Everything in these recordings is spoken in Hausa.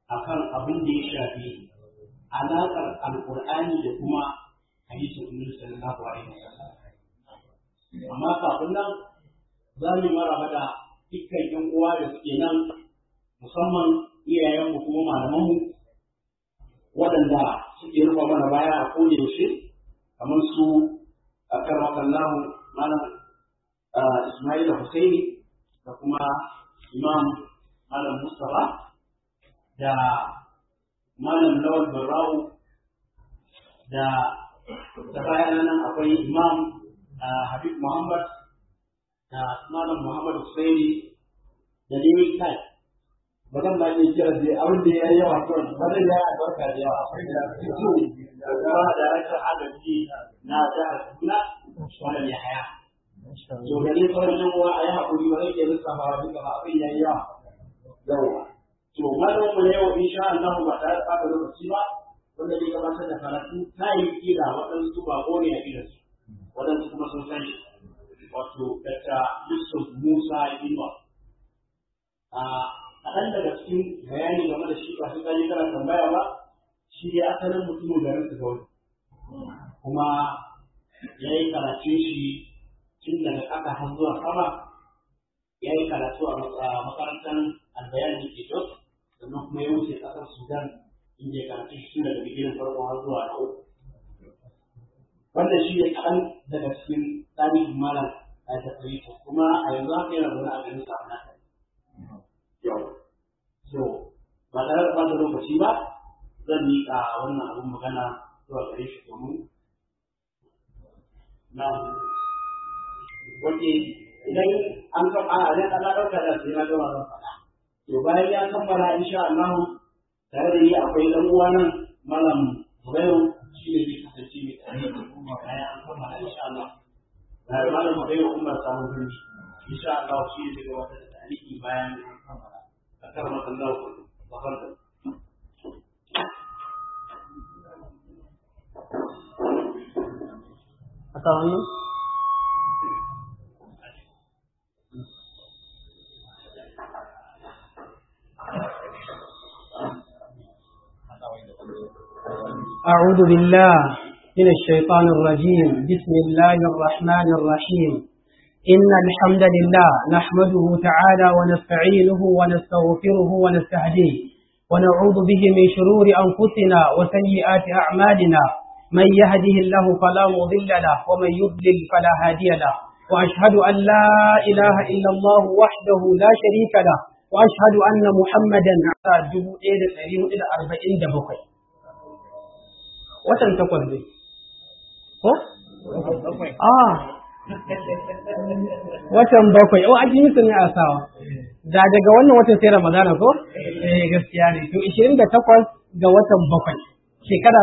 akan abin da ya shafi alaƙar alƙur'ani da kuma hadisin Annabi sallallahu alaihi wasallam amma kafin nan za mu maraba da dukkan ƴan uwa da suke nan musamman iyayenmu kuma malamanmu waɗanda suke rufa mana baya a koda yaushe kamar su a karmakallahu malam Ismail Hussaini da kuma Imam Malam Mustapha da Malam Lawal Barrawu da da bayan nan akwai Imam Habib Muhammad da Malam Muhammad Hussaini da Lewis Kai ba zan ba ni kira da abin da ya yi yawa kawai ba zan yi albarka da yawa da kuma da rashin adalci na jihar Kaduna wannan ya haya to da ne sauran yan uwa a yi haƙuri ba zai iya lissafa duka ba abin ya yi yawa yawa to malamin mu yau insha Allah ba tare da ɓata lokaci ba wanda zai gabatar da karatu ta yi kira waɗansu ba ne a gidansu waɗansu kuma sun san shi wato daga Yusuf Musa Inuwa a kaɗan daga cikin bayani game da shi ba su gani kana tambaya ba shi dai asalin mutumin garin su gauri kuma ya yi karatun shi tun daga ƙasa har zuwa sama ya yi karatu a makarantar albayan da ke jos sannan kuma ya wuce ƙasar sudan inda ya karatu shi tun daga bigirin farko har zuwa na uku wannan shi ne kaɗan daga cikin tarihin malam a tafiye kuma a yanzu haka yana zaune a garin sa na yau so ba tare da ɓata lokaci ba zan miƙa wannan abin magana zuwa gare shi domin na wanda idan an kan a ne ana ɗauka da sai na gama zan faɗa to bayan ya kammala insha Allah tare da ni akwai ɗan uwa nan malam Zubairu shi ne zai kasance mai tare da kuma bayan an kammala insha Allah na malam Zubairu Umar samun birni insha Allah shi ne zai gabatar da tariki bayan an kammala أكرمك الله تفضل أكرمني أعوذ بالله من الشيطان الرجيم بسم الله الرحمن الرحيم إن الحمد لله نحمده تعالى ونستعينه ونستغفره ونستهديه ونعوذ به من شرور أنفسنا وسيئات أعمالنا من يهده الله فلا مضل له ومن يضلل فلا هادي له وأشهد أن لا إله إلا الله وحده لا شريك له وأشهد أن محمدا على جبو إلى أربعين دبقي وتن تقول لي آه watan bakwai o an yi ne a sawa da daga wannan watan sai ramadana ko eh gaskiya ne to 28 ga watan bakwai shekara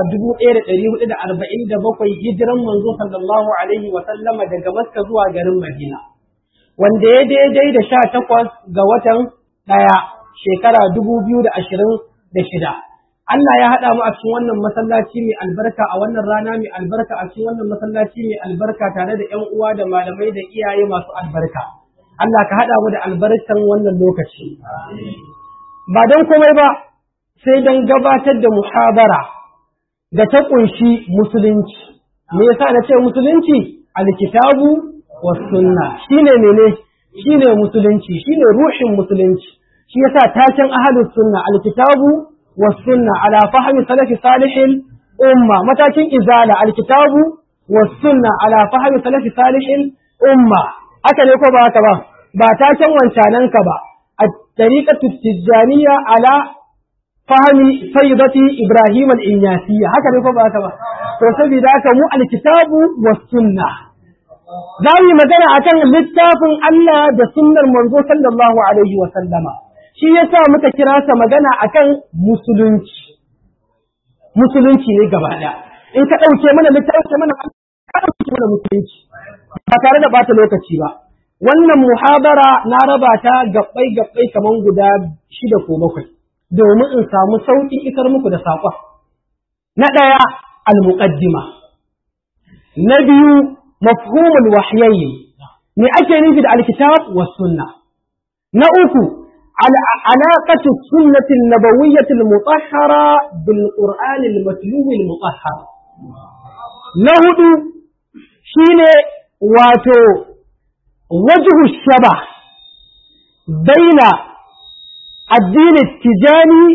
1447 hijiran manzo sallallahu alaihi wa sallama daga Makka zuwa garin Madina wanda ya daidai da 18 ga watan daya shekara 2026 Allah ya haɗa mu a cikin wannan masallaci mai albarka a wannan rana mai albarka a cikin wannan masallaci mai albarka tare da 'yan uwa da malamai da iyaye masu albarka. Allah ka haɗa mu da albarkan wannan lokaci. Ba don komai ba sai don gabatar da muhabara da ta ƙunshi musulunci. Me yasa na ce musulunci? Alkitabu wa sunna shine mene? Shine musulunci, shine ruhin musulunci. Shi yasa taken ahlus sunna alkitabu والسنة على فهم سلف صالح الأمة متاكين إزالة الكتاب والسنة على فهم سلف صالح الأمة أكل يكو باكبا باتاكين وانشانان كبا الطريقة التجانية على فهم سيدة إبراهيم الإنياسية هكذا يكو باكبا فسبي ذاك مو الكتاب والسنة زاوي مدنة أكن للتافن الله da sunnar manzo sallallahu alaihi wa sallama shi yasa muka kira sa magana akan musulunci musulunci ne gaba ɗaya in ka ɗauke mana littafi mana ka ɗauke mana musulunci ba tare da bata lokaci ba wannan muhabara na raba ta gabbai gabbai kaman guda shida ko bakwai domin in samu sauƙin isar muku da saƙon na ɗaya al-muqaddima na biyu mafhumul wahyayi me ake nufi da alkitab was sunna na uku علاقة السنة النبوية المطهرة بالقرآن المتلو المطهر نهد شين واتو وجه الشبه بين الدين التجاني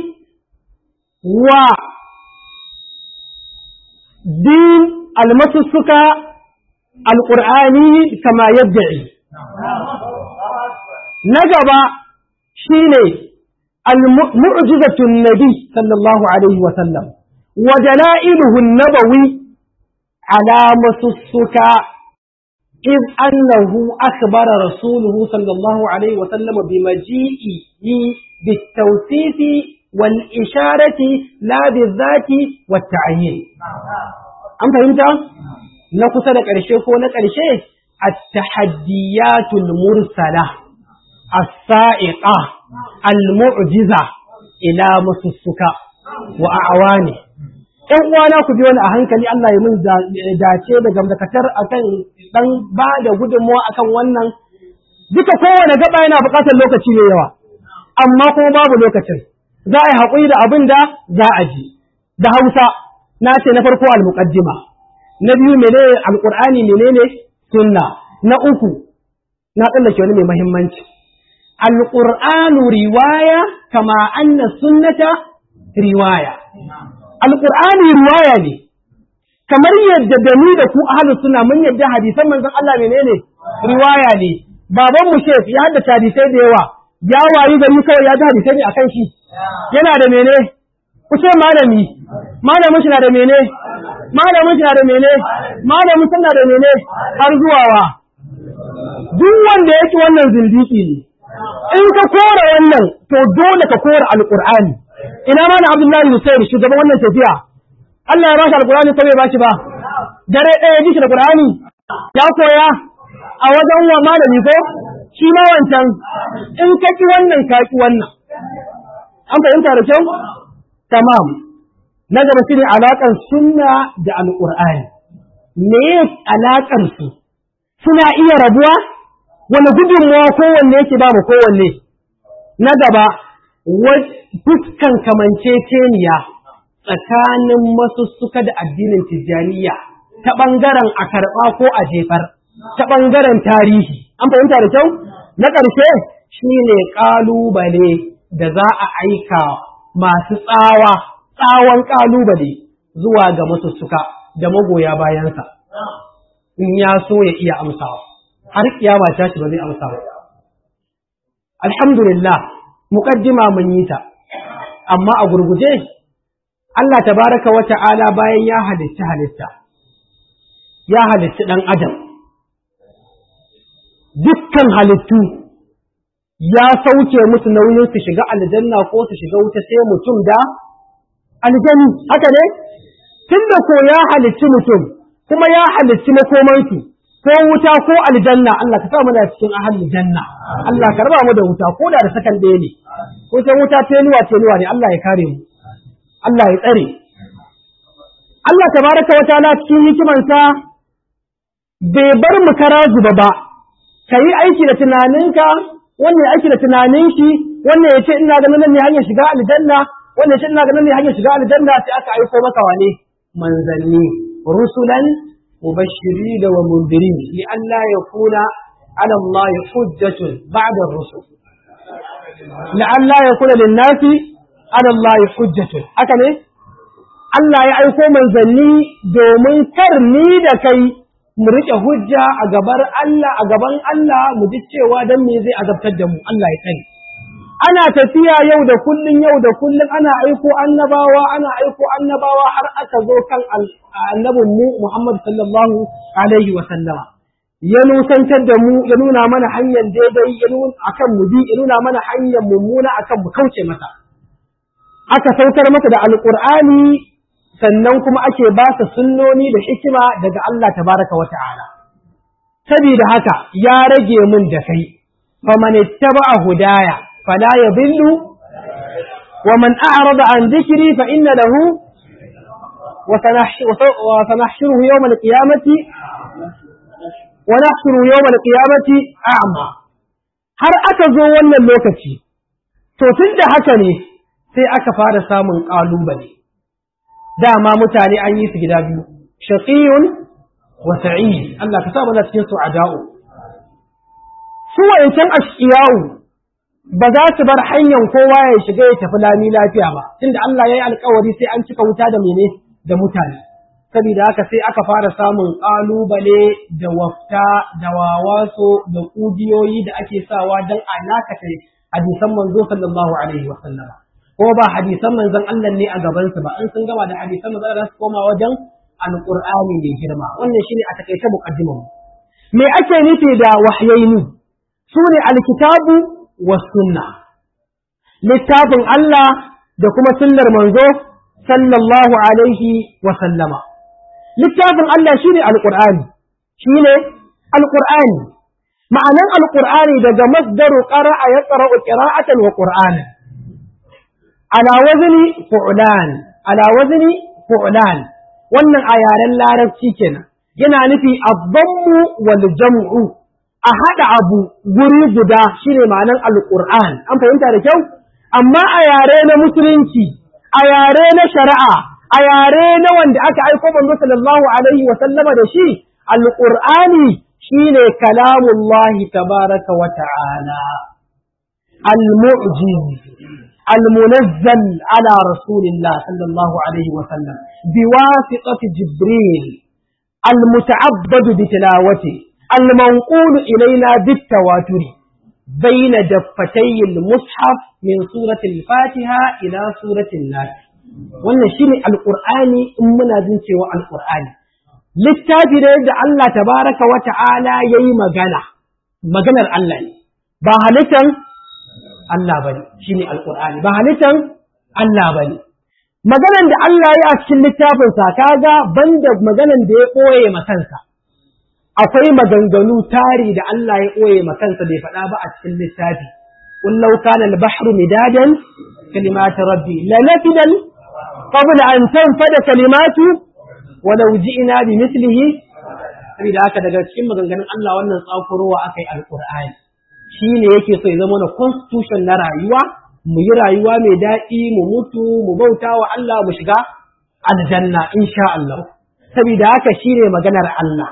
ودين المسسك القرآني كما يدعي نجب شيني المعجزة النبي صلى الله عليه وسلم ودلائله النبوي على مسسك إذ أنه أخبر رسوله صلى الله عليه وسلم بمجيئه بالتوصيف والإشارة لا بالذات والتعيين أم فهمت؟ نقصد الشيخ ونقل الشيخ التحديات المرسلة السائقة المعجزة إلى مسسك وأعوانه ‘yan uwana ku bi wani a hankali Allah ya mun dace da gamdakatar akan dan ba da gudunmawa akan wannan duka kowane gaba yana buƙatar lokaci ne yawa amma kuma babu lokacin za a yi haƙuri da abin da za a ji da Hausa na ce na farko al-muqaddima na biyu menene alqur'ani menene sunna na uku na tsallake wani mai muhimmanci alqur'anu riwaya kama anna sunnata riwaya alƙur'ani riwaya ne kamar yadda da ni da ku ahlus sunna mun yadda hadisan manzon Allah menene riwaya ne baban mu shef ya haddace hadisai da yawa ya wayi gari kawai ya ji hadisai ne akan shi yana da mene ku ce malami malamin shi na da mene malamin shi na da mene malamin shi na da mene har zuwa wa duk wanda yake wannan zindiki ne in ka kora wannan to dole ka kora alqur'ani ina ma na Abdullahi Hussein shugaban wannan tafiya Allah ya bashi alqur'ani ko bai bashi ba dare ɗaya ji shi da qur'ani ya koya a wajen wa malami ko shi ma wancan in ka ki wannan ka ki wannan an fahimta da kyau tamam na gaba shine alaƙar sunna da alqur'ani me alaƙar su suna iya rabuwa wani gudunmawa kowanne yake ba mu kowanne na gaba fuskan kamanceceniya tsakanin masussuka da addinin tijjaniya ta ɓangaren a karɓa ko a jefar ta ɓangaren tarihi an fahimta da kyau na ƙarshe shine ƙalubale da za a aika masu tsawa tsawon ƙalubale zuwa ga masussuka da magoya bayansa in ya so ya iya amsawa har kiyama ta shi ba zai amsa ba alhamdulillah muqaddima mun yi ta amma a gurguje Allah tabaraka wa ta'ala bayan ya halitta halitta ya halitta dan adam dukkan halittu ya sauke musu nauyin su shiga aljanna ko su shiga wuta sai mutum da aljani haka ne tunda ko ya halicci mutum kuma ya halicci makomansu ko wuta ko aljanna Allah ka sa mu da cikin ahalin janna Allah ka raba mu da wuta ko da da sakan ɗaya ne ko sai wuta tenuwa tenuwa ne Allah ya kare mu Allah ya tsare Allah tabaraka wa ta'ala cikin hikimansa bai bar mu kara zuba ba kayi aiki da tunaninka wannan aiki da tunanin shi wannan ya ce ina ganin nan ne hanyar shiga aljanna wannan ya ce ina ganin ne hanyar shiga aljanna sai aka aiko maka wane manzanni rusulan مبشرين ومنذرين لئلا يكون على الله حجة بعد الرسل لئلا يكون للناس على الله حجة هكذا Allah ya aiko manzanni domin kar ni da kai mu riƙe hujja a gabar Allah a gaban Allah mu ji cewa dan me zai azabtar da mu Allah ya tsare ana tafiya yau da kullun yau da kullun ana aiko annabawa ana aiko annabawa har aka zo kan annabin mu Muhammad sallallahu alaihi wa sallama ya nusantar da mu ya nuna mana hanyar daidai ya nuna akan mu bi ya nuna mana hanyar mummuna akan mu kauce mata aka saukar mata da alqur'ani sannan kuma ake ba ta sunnoni da hikima daga Allah tabaraka wa ta'ala saboda haka ya rage mun da kai faman ittaba'a hudaya فلا يضل ومن أعرض عن ذكري فإن له وسنحشره يوم القيامة ونحشره يوم القيامة أعمى har aka zo wannan lokaci To tun da haka ne sai aka fara samun ƙalubale. Dama mutane an yi su gida biyu, shaƙiyun wa sa'id. Allah ka sa mana cikin su ada'u. Su wa'incan ashiyawu ba za su bar hanyar kowa ya shiga ya tafi lami lafiya ba, tunda Allah ya yi alkawari sai an cika wuta da mene da mutane. Saboda haka sai aka fara samun ƙalubale da wafta da wawaso da ƙugiyoyi da ake sawa don alakata hadisan manzo sallallahu alaihi wa sallama. Ko ba hadisan manzon Allah ne a gabansu ba, in sun gama da hadisan manzon Allah su koma wajen alƙur'ani mai girma. Wannan shine a takaice muqaddimamu. Me ake nufi da wahyaini? Su ne alkitabu sunna littafin Allah da kuma sunnar manzo sallallahu alaihi wa sallama littafin Allah shine alqur'ani shine alqur'ani ma'anan alqur'ani daga masdaru qara'a yaqra'u qira'atan wa qur'ana ala wazni fu'lan ala wazni fu'lan wannan a yaren larabci kenan yana nufi ad-dammu wal jam'u a haɗa abu guri guda shine ma'anar alƙur'an an fahimta da kyau amma a yare na musulunci a yare na shari'a a yare na wanda aka aiko manzo sallallahu alaihi wa sallama da shi alƙur'ani shine kalamullahi tabaraka wa ta'ala al-mu'jiz المنزل على رسول الله صلى الله عليه وسلم بواسطة جبريل المتعبد بتلاوته المنقول إلينا بالتواتر بين دفتي المصحف من سورة الفاتحة إلى سورة الناس wannan shine alqur'ani in muna jin cewa alqur'ani littafi da yadda Allah tabaraka wa ta'ala yayi magana maganar Allah ne ba halittan Allah bane shine alqur'ani ba halittan Allah bane maganar da Allah ya a cikin littafin sa kaga banda maganar da ya koye makansa akwai maganganu tari da Allah ya ɓoye makansa bai faɗa ba a cikin littafi. Qul law kana al-bahru midadan kalimatu rabbi la nafida qabla an tanfada kalimatu wa law ji'na bi mithlihi saboda haka daga cikin maganganun Allah wannan tsakurowa akai alqur'ani shine yake so ya zama na constitution na rayuwa mu yi rayuwa mai daɗi mu mutu mu bauta wa Allah mu shiga aljanna insha Allah saboda haka shine maganar Allah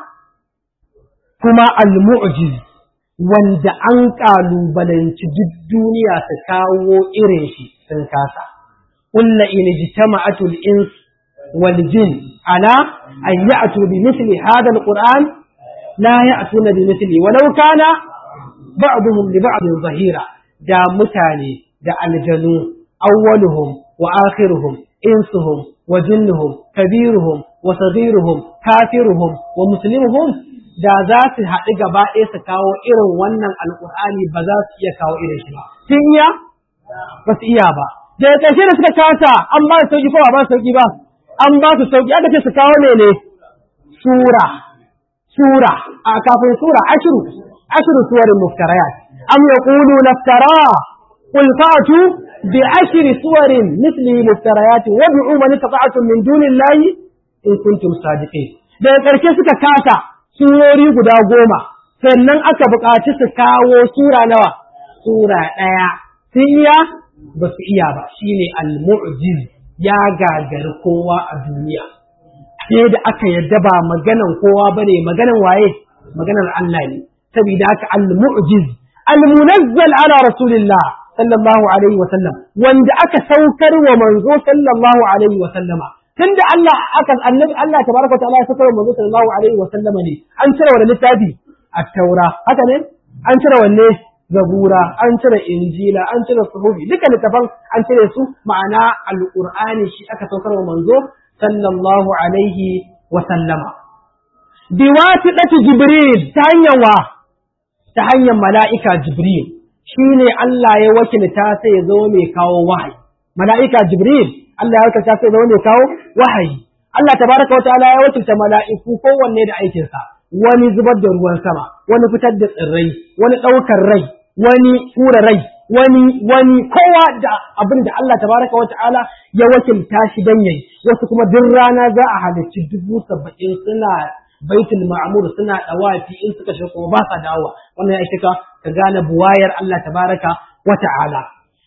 kuma al-mu'jiz wanda an kalubalanci duk duniya su kawo irin shi sun kasa قل إن اجتمعت الإنس والجن على أن يأتوا بمثل هذا القرآن لا يأتون بمثله ولو كان بعضهم لبعض ظهيرا دا متاني دا الجنو أولهم وآخرهم إنسهم وجنهم كبيرهم وصغيرهم كافرهم ومسلمهم da za su haɗu gaba ɗaya su kawo irin wannan alƙur'ani ba za su iya kawo irin shi ba. Sun iya? Ba su iya ba. Da ƙarshe da suka kasa an ba su sauƙi ko ba su sauƙi ba? An ba su sauƙi aka ce su kawo ne ne? Sura. Sura. A kafin sura ashiru. Ashiru suwarin muftarayat. Am yaqulu naftara qul fa'tu bi ashri suwarin misli muftarayat wad'u man istata'tum min dunillahi in kuntum sadiqin. Da ƙarshe suka kasa surori guda goma, sannan aka buƙaci su kawo sura nawa, sura ɗaya, sun iya ba su iya ba, shi ne al-mu'jiz ya gagari kowa a duniya. Sai da aka yadda ba maganan kowa ba ne, maganan waye, maganan Allah ne, saboda haka al-mu'jiz, al-munazzal ala rasulillah sallallahu alaihi wa sallam, wanda aka saukar wa manzo sallallahu alaihi wa sallama. tunda Allah aka annabi Allah tabaraka wa ta'ala ya saka manzo sallallahu alaihi wa sallama ne an cire wa littafi at-taura haka ne an cire wanne zabura an cire injila an cire suhufi duka littafan an cire su ma'ana alqur'ani shi aka saukar wa manzo sallallahu alaihi wa sallama biwasitati jibril ta hanyar wa ta hanyar mala'ika jibril shine Allah ya wakilta sai ya zo mai kawo wahayi mala'ika jibril Allah ya wakilta sai da wanda kawo wahayi. Allah tabaraka wa ta'ala ya wakilta mala'iku kowanne da aikinsa, wani zubar da ruwan sama, wani fitar da tsirrai, wani ɗaukar rai, wani tura rai, wani wani kowa da abin da Allah tabaraka wa ta'ala ya wakilta shi dan yayi. Wasu kuma duk rana za a halarci dubu saba'in suna baitul ma'mur suna dawafi in suka shiga kuma ba sa dawowa. Wannan ya ka ka gane buwayar Allah tabaraka wa ta'ala.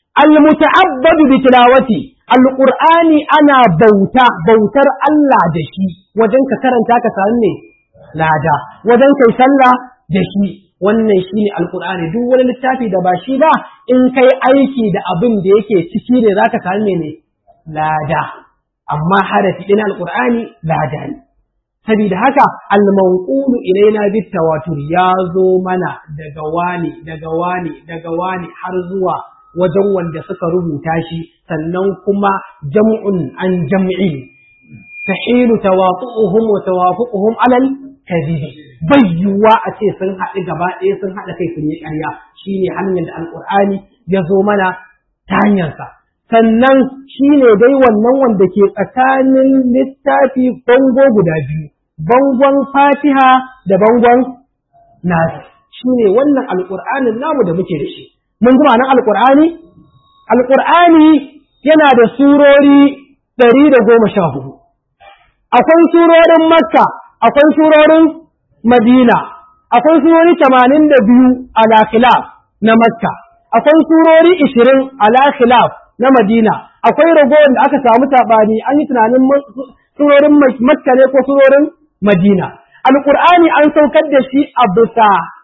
almuta'abbadu bi tilawati alqur'ani ana bauta bautar Allah da shi wajen ka karanta ka samu ne lada wajen kai sallah da shi wannan shine alqur'ani duk wani littafi da ba shi ba in kai aiki da abin da yake ciki ne zaka samu ne lada amma harafi ɗin alqur'ani lada ne saboda haka almanqulu ilaina bit tawatur ya zo mana daga wani daga wani daga wani har zuwa wajen wanda suka rubuta shi sannan kuma jam'un an jam'in tahilu tawatu'uhum wa tawafuquhum alal kadhibi bayyuwa a ce sun haɗu gaba ɗaya sun haɗa kai sun yi ƙarya shine hanyar da alqur'ani ya zo mana ta hanyarsa sannan shine dai wannan wanda ke tsakanin littafi bango guda biyu bangon fatiha da bangon nasi shine wannan alqur'anin namu da muke da shi mun ji ma'anar alƙur'ani? Alƙur'ani yana da surori ɗari da goma sha hudu. Akwai surorin Makka, akwai surorin Madina, akwai surori tamanin da biyu ala khilaf na Makka, akwai surori ishirin ala khilaf na Madina, akwai ragowar da aka samu saɓani an yi tunanin surorin Makka ne ko surorin Madina. Alƙur'ani an saukar da shi a bisa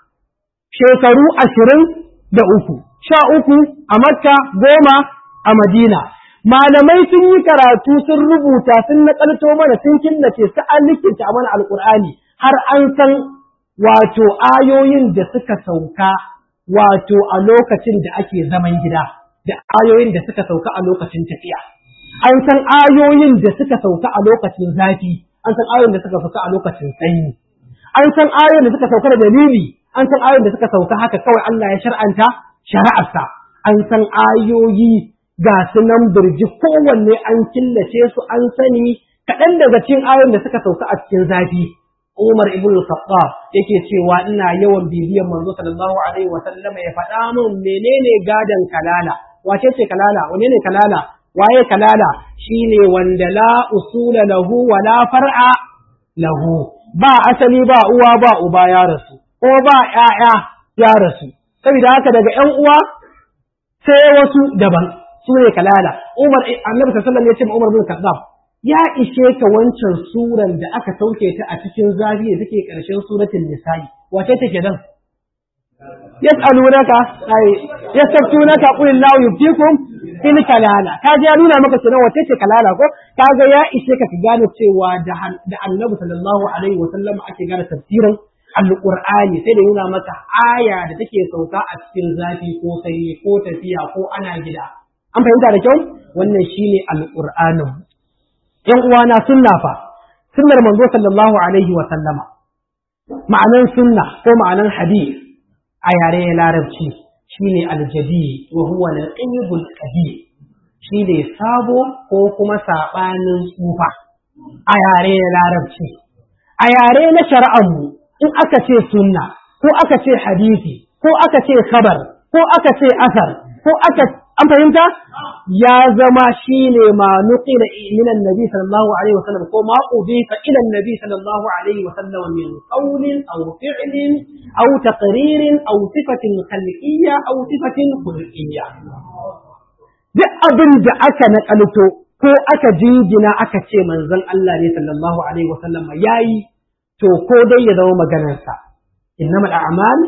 shekaru ashirin da uku, sha uku a Makka, goma a Madina. Malamai sun yi karatu sun rubuta sun naƙalto mana sun killace su an likinta mana alƙur'ani har an san wato ayoyin da suka sauka wato a lokacin da ake zaman gida da ayoyin da suka sauka a lokacin tafiya. An san ayoyin da suka sauka a lokacin zafi, an san ayoyin da suka sauka a lokacin sanyi. An san ayoyin da suka sauka da dalili, an san ayoyin da suka sauka haka kawai Allah ya shar'anta shari'arsa an san ayoyi ga su nan birji kowanne an killace su an sani kaɗan daga cikin ayoyin da suka sauka a cikin zafi Umar ibn al-Khattab yake cewa ina yawan bibiyan manzo sallallahu alaihi wa sallama ya faɗa min menene gadan kalala wace ce kalala wane ne kalala waye kalala shine wanda la usula lahu wa la far'a lahu ba asali ba uwa ba uba ya rasu ko ba ‘ya'ya ya rasu, saboda haka daga ‘yan uwa sai wasu daban su ne kalala. Umar, annabi sallallahu ya ce Umar bin Khattab ya ishe ka wancan suran da aka sauke ta a cikin zafi da take ƙarshen suratul nisa'i. Wace ce ke nan? Yas'alunaka ai yastaftunaka qul Allahu yuftikum fil kalala. Ka ya nuna maka kenan wace ce kalala ko? Kaga ya ishe ka ka gane cewa da annabi sallallahu alaihi wa sallam ake gane tafsirin alƙur'ani sai da nuna maka aya da take sauka a cikin zafi ko sanyi ko tafiya ko ana gida an fahimta da kyau wannan shine alƙur'anin yan uwana sunna fa sunnar manzo sallallahu alaihi wa sallama ma'anan sunna ko ma'anan hadith a yare larabci shine aljadi wa huwa al-qibul qadim shine sabo ko kuma sabanin tsufa a yare larabci a yare na shari'ar mu in aka ce sunna ko aka ce hadisi ko aka ce khabar ko aka ce asar ko aka an fahimta ya zama shine ma nuqila min annabi sallallahu alaihi wasallam ko ma udifa ila annabi sallallahu alaihi wasallam min qawlin aw fi'lin aw taqririn aw sifatin khalqiyya aw sifatin khulqiyya duk abin da aka nakalto ko aka jingina aka ce manzon Allah ne sallallahu alaihi wasallam yayi to ko dai ya zama maganarsa innamal a'mal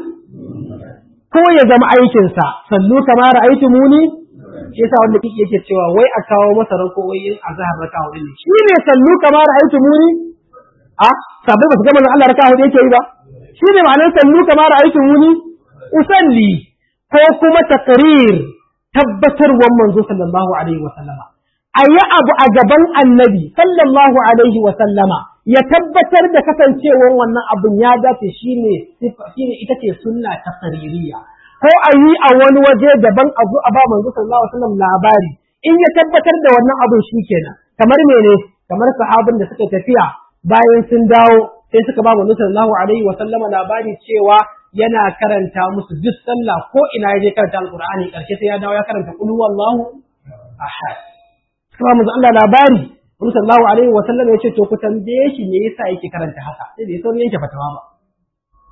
ko ya zama aikinsa sallu kama ra'aytumuni shi yasa wanda kike yake cewa wai a kawo masa rako wai in azhar raka hudu ne shi ne sallu kama ra'aytumuni a sabai ba su ga manzon Allah raka hudu yake yi ba shi ne ma'anar sallu kama ra'aytumuni usalli ko kuma taqrir tabbatarwan manzo sallallahu alaihi wa sallama ayi abu a gaban annabi sallallahu alaihi wa sallama ya tabbatar da kasancewar wannan abin ya dace shine shine ita ce sunna ta saririya ko a yi a wani waje daban a zo a ba manzo sallallahu alaihi wasallam labari in ya tabbatar da wannan abin shikenan kamar mene kamar sahabin da suka tafiya bayan sun dawo sai suka ba manzo sallallahu alaihi wasallama labari cewa yana karanta musu duk sallah ko ina ya je karanta alqur'ani karshe sai ya dawo ya karanta qul huwallahu ahad kuma manzo Allah labari Wani sallallahu alaihi wa sallam ya ce to ku tambaye shi me yasa yake karanta haka sai da ya saurin yanke fatawa ba.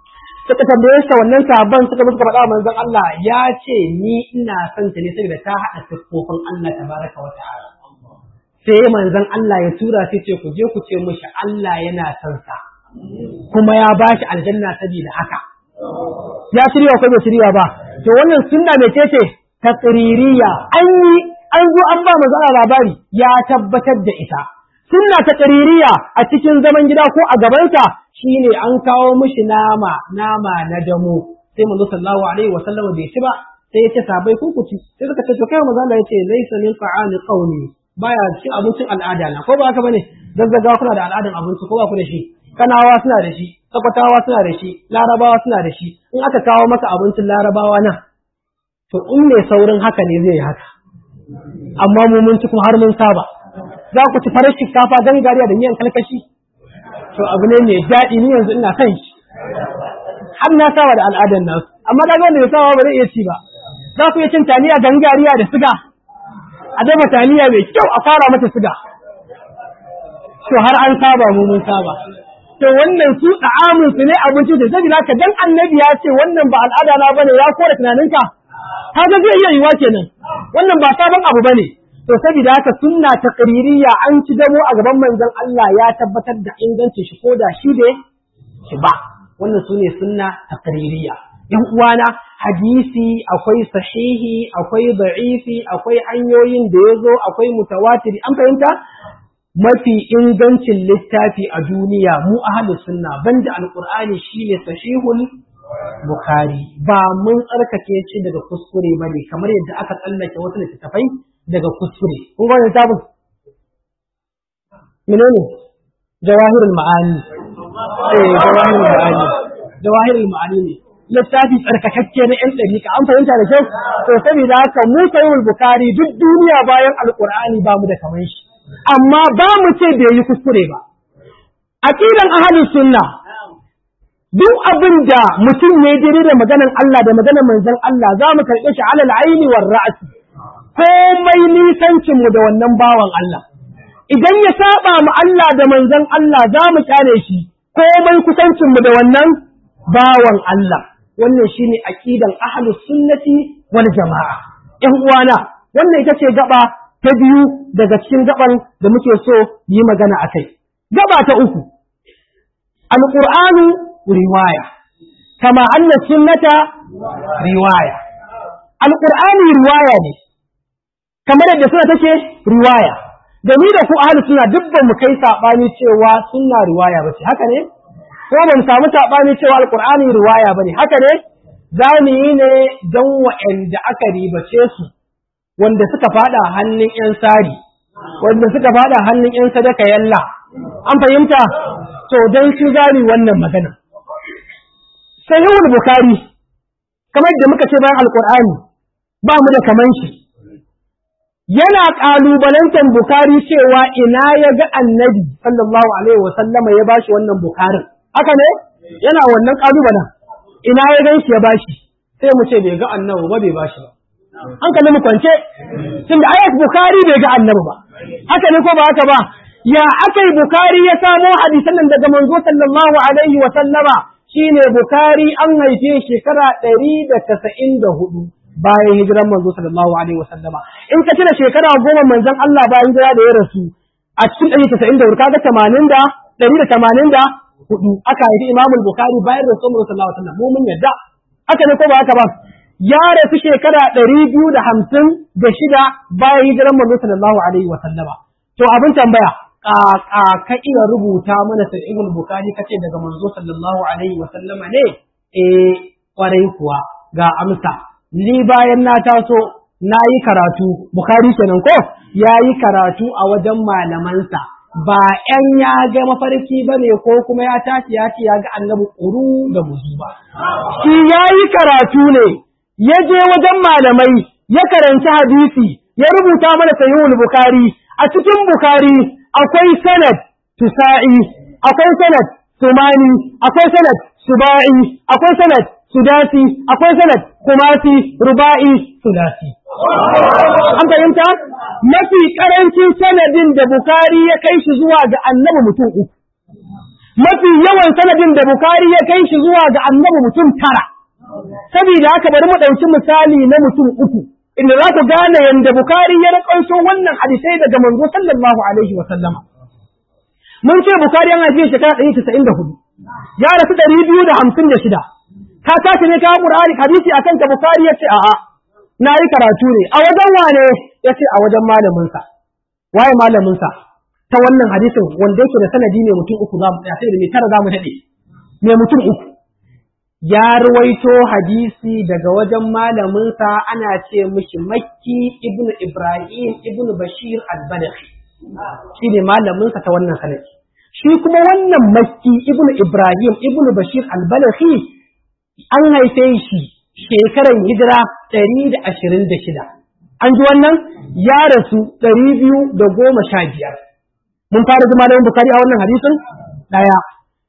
suka tambaye shi wannan sahabban suka musu faɗa manzon Allah ya ce ni ina son ta ne saboda ta haɗa siffofin Allah tabaraka wa ta'ala sai manzon Allah ya tura sai ce ku je ku ce mishi Allah yana son sa kuma ya ba shi aljanna saboda haka ya shirya ko bai shirya ba to wannan sunna mai ce ce taqririya an yi an zo an ba manzon Allah labari ya tabbatar da ita sunna taqririya a cikin zaman gida ko a gabansa shine an kawo mishi nama nama na damo sai manzo sallallahu alaihi wa sallam bai ci ba sai ya ce sabai ku ku ci sai suka ce to kai manzo Allah ya ce laysa min fa'ali qawmi baya cin abincin al'ada na ko ba haka bane zazzaga kuna da al'adan abinci ko ba ku da shi kanawa suna da shi takwatawa suna da shi larabawa suna da shi in aka kawo maka abincin larabawa nan to in mai saurin haka ne zai yi haka amma mu mun ci kuma har mun saba za ku ci farar shinkafa gangariya da miyan kalkashi to abu ne mai daɗi ni yanzu ina son shi har na saba da al'adar nasu amma da wanda bai saba ba zai iya ci ba za ku iya cin taliya gangariya da siga a dafa taliya mai kyau a fara mata siga to har an saba mu mun saba to wannan su da'amun su ne abinci da zai ka dan annabi ya ce wannan ba al'ada na bane ya kore tunaninka kaga zai iya yiwa kenan wannan ba sabon abu bane to saboda haka sunna ta qaririya an ci damo a gaban manzon Allah ya tabbatar da ingancin shi ko da shi da shi ba wannan sune sunna ta qaririya yan uwana hadisi akwai sahihi akwai da'ifi akwai hanyoyin da yazo akwai mutawatiri an fahimta mafi ingancin littafi a duniya mu ahlu sunna banda alqur'ani shine sahihul bukhari ba mun tsarkake shi daga kuskure bane kamar yadda aka tsallake wasu littattafai daga kuskure kun ga littafin menene jawahirul ma'ani eh jawahirul ma'ani jawahirul ma'ani ne littafi tsarkakakke na yan dariƙa an fahimta da kyau to saboda haka mu sahihul bukhari duk duniya bayan alqur'ani ba mu da kamar shi amma ba mu ce bai yi kuskure ba. Aƙidan ahalin sunna duk abin da mutum ne daidai da maganan Allah da maganan manzon Allah za mu karɓe shi alal aini war ra'asi komai nisancin mu da wannan bawan Allah idan ya saba mu Allah da manzon Allah za mu kyale shi komai kusancin mu da wannan bawan Allah wannan shine aqidan ahlus sunnati wal jama'a ƴan uwana wannan ita ce gaba ta biyu daga cikin gaban da muke so yi magana a kai. Gaba ta uku, Alƙur'anu riwaya, kama anna sunnata riwaya. Alƙur'ani riwaya ne, kamar yadda suna take riwaya. Da ni da ku ahli suna duk ba mu kai saɓani cewa sunna riwaya ba ce, haka ne? Ko ba mu samu saɓani cewa Alƙur'ani riwaya ba ne, haka ne? Za mu yi ne don wa'anda aka ribace su wanda suka fada hannun ‘yan sari, wanda suka fada hannun ‘yan sadaka yalla, an fahimta, to don su gari wannan magana. Sahihul Bukhari, kamar da muka ce bayan Alƙur'ani, ba mu da kaman shi. Yana ƙalubalantar Bukhari cewa ina ya ga annabi sallallahu Alaihi wasallama ya bashi wannan Bukharin. Haka ne? Yana wannan ƙalubalen. Ina ya gan shi ya bashi, sai mu ce bai ga annabi ba bai bashi ba. hankalin mu kwance tun da ayat bukari bai ga annabi ba haka ne ko ba haka ba ya akai bukari ya samo hadisan nan daga manzo sallallahu alaihi wa sallama shine bukari an haife shekara ɗari da casa'in da hudu bayan hijiran manzo sallallahu alaihi wa sallama in ka tuna shekara goma manzon Allah bayan hijira da ya rasu a cikin ɗari casa'in da hudu kaga tamanin da ɗari da tamanin da hudu aka haifi imamul bukari bayan rasu manzo sallallahu alaihi wa sallam mu mun yadda haka ne ko ba haka ba ya rasu shekara ɗari biyu da hamsin da shida bayan hijiran manzo sallallahu alaihi wa sallama. To abin tambaya, ƙaƙa ka iya rubuta mana sahihul Bukhari kace daga manzo sallallahu alaihi wa sallama ne? Eh, kwarai kuwa ga amsa. Ni bayan na taso na yi karatu, Bukhari kenan ko? Ya yi karatu a wajen malamansa. Ba ‘yan ya ga mafarki ba ne ko kuma ya tashi ya ce ya ga annabi ƙuru da muzu ba. Shi ya yi karatu ne, ya je wajen malamai ya karanci hadisi ya rubuta mana sahihul bukhari a cikin bukhari akwai sanad tusa'i akwai sanad sumani akwai sanad suba'i akwai sanad sudasi akwai sanad kumasi ruba'i sudasi an fahimta mafi karancin sanadin da bukhari ya kai shi zuwa ga annabi mutum uku mafi yawan sanadin da bukari ya kai shi zuwa ga annabi mutum tara saboda haka bari mu ɗauki misali na mutum uku inda za ku gane yadda bukari ya raƙanso wannan hadisai daga manzo sallallahu alaihi wa sallama mun ce bukari yana jiya shekara ɗari casa'in da hudu ya rasu ɗari biyu da hamsin da shida ka tashi ne ka ƙur'ani hadisi akan ta bukari ya ce a'a na yi karatu ne a wajen wane ya ce a wajen malaminsa waye malaminsa ta wannan hadisin wanda yake da sanadi ne mutum uku za mu tsaya sai da mai tara za mu daɗe mai mutum uku ya ruwaito hadisi daga wajen malaminsa ana ce mishi makki ibnu ibrahim ibnu bashir al-badawi shi ne malaminsa ta wannan sanadi shi kuma wannan makki ibnu ibrahim ibnu bashir al-badawi an haife shi shekaran hijira ɗari da ashirin da shida an ji wannan ya rasu ɗari biyu da goma sha biyar mun fara zama da bukari a wannan hadisin ɗaya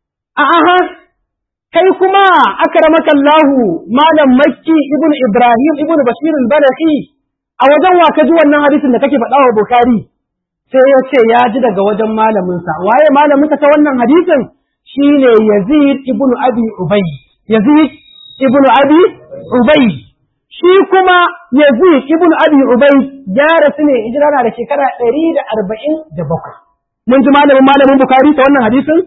aha kai kuma akramaka Allahu malam makki ibnu ibrahim ibnu bashir al-badawi a wajen wa ka ji wannan hadisin da kake faɗa wa bukari sai ya ce ya ji daga wajen malaminsa waye malaminsa ta wannan hadisin shine yazid ibnu abi ubay yazid ibnu abi ubay shi kuma yazid ibnu abi ubay ya rasu ne hijira na da shekara ɗari da arba'in da bakwai mun ji malamin malamin bukari ta wannan hadisin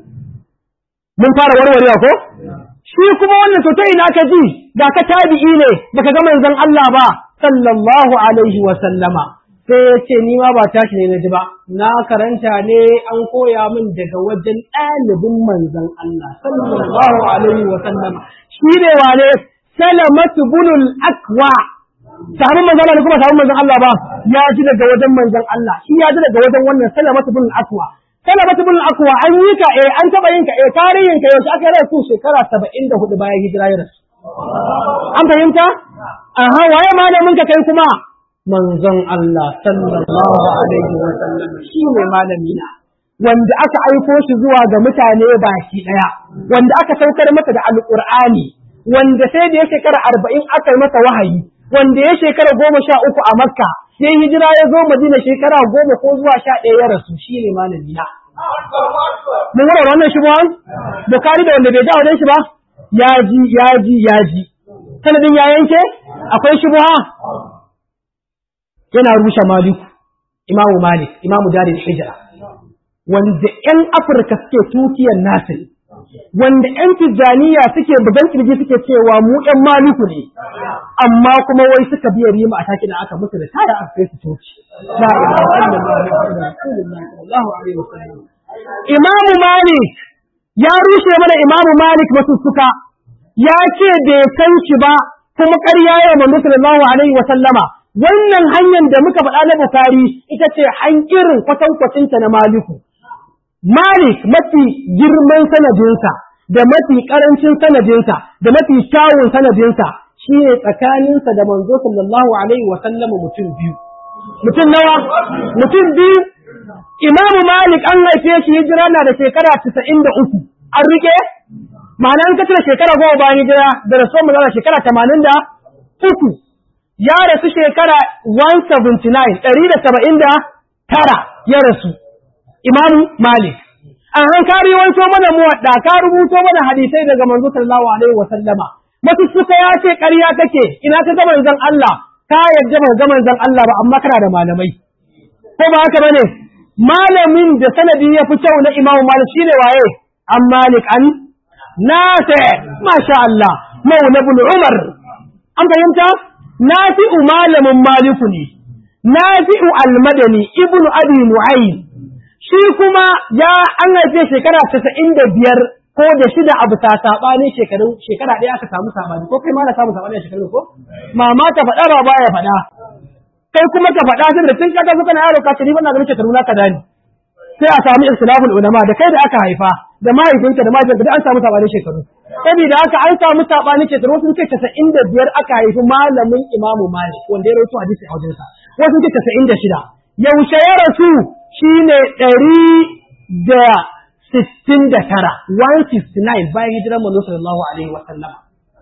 mun fara warwarewa ko shi kuma wannan to ta ina ka ji da ka tabi'i ne baka ga manzon Allah ba sallallahu alaihi wa sallama sai ya ce ni ma ba tashi ne na ji ba na karanta ne an koya min daga wajen ɗalibin manzon Allah sallallahu alaihi wa sallama shi ne wane salamatu bunul akwa sahabin manzon Allah kuma sahabin manzon Allah ba ya ji daga wajen manzon Allah shi ya ji daga wajen wannan salamatu bunul akwa salamatu bunul akwa an yi ka eh an taba yin ka eh tarihin ka yaushe aka rasu shekara 74 bayan hijira ya rasu an fahimta aha waye malamin ka kai kuma manzon Allah sallallahu alaihi wa sallam shi ne malami na wanda aka aiko shi zuwa ga mutane baki daya wanda aka saukar masa da alqur'ani wanda sai da ya shekara arba'in aka yi masa wahayi wanda ya shekara goma sha uku a makka sai hijira ya zo madina shekara goma ko zuwa sha ɗaya ya rasu shi ne malami na mun wura wannan shi ba bukari da wanda bai ja wajen shi ba ya ji ya ji ya ji sanadin ya yanke akwai shi yana rushe maliku imamu malik imamu jarin hijira wanda 'yan afirka suke tukiyar nasir wanda 'yan tijjaniya suke bugan kirji suke cewa mu 'yan maliku ne amma kuma wai suka biya rima a takin aka musu da taya aka kai su toci imamu malik ya rushe mana imamu malik masussuka ya ce bai san shi ba kuma ƙarya ya manzo sallallahu alaihi wa sallama wannan hanyar da muka faɗa na bukari ita ce hankirin kwatankwacinta na maliku Malik mafi girman sanadinsa da mafi ƙarancin sanadinsa da mafi kyawun sanadinsa shi ne tsakaninsa da manzo sallallahu alaihi wa sallama mutum biyu. Mutum nawa? Mutum biyu. Imamu Malik an haife shi hijira na da shekara casa'in da uku. An rike? Ma'ana an kace shekara goma bayan hijira da rasuwar mu zana shekara tamanin da uku. Ya rasu shekara 179, ɗari da saba'in da tara ya rasu. Imamu Malik. An han ka riwanto mana muwadda ka rubuto mana hadisai daga manzo sallallahu alaihi wa sallama. Masussuka ya ce ƙarya kake ina ka ga manzon Allah ka yarda ba ga manzon Allah ba amma kana da malamai. Ko ba haka bane? Malamin da sanadi ya fi kyau na Imamu Malik shine waye? An Malik an Nafi masha Allah Maula ibn Umar. An fahimta? Nafi'u malamin Maliku ne. Nafi'u al-Madani ibnu Abi Nu'aym shi kuma ya an haife shekara casa'in da biyar ko da shida abu ta saɓani shekaru shekara ɗaya aka samu saɓani ko kai ma na samu saɓani a shekaru ko mama ta faɗa ba baya faɗa kai kuma ka faɗa sai da tun kata suka na yaro ka tari bana ganin shekaru na kaza ne sai a samu ikhtilaful ulama da kai da aka haifa da mahaifinka da mahaifinka da an samu saɓani shekaru saboda haka an samu saɓani shekaru sun ce casa'in da biyar aka haifi malamin imamu malik wanda ya rawaito hadisi a wajensa wasu ce casa'in da shida yaushe ya rasu shi ne ɗari da sittin da tara, 169 bayan hijirar manzo sallallahu alaihi wa sallam.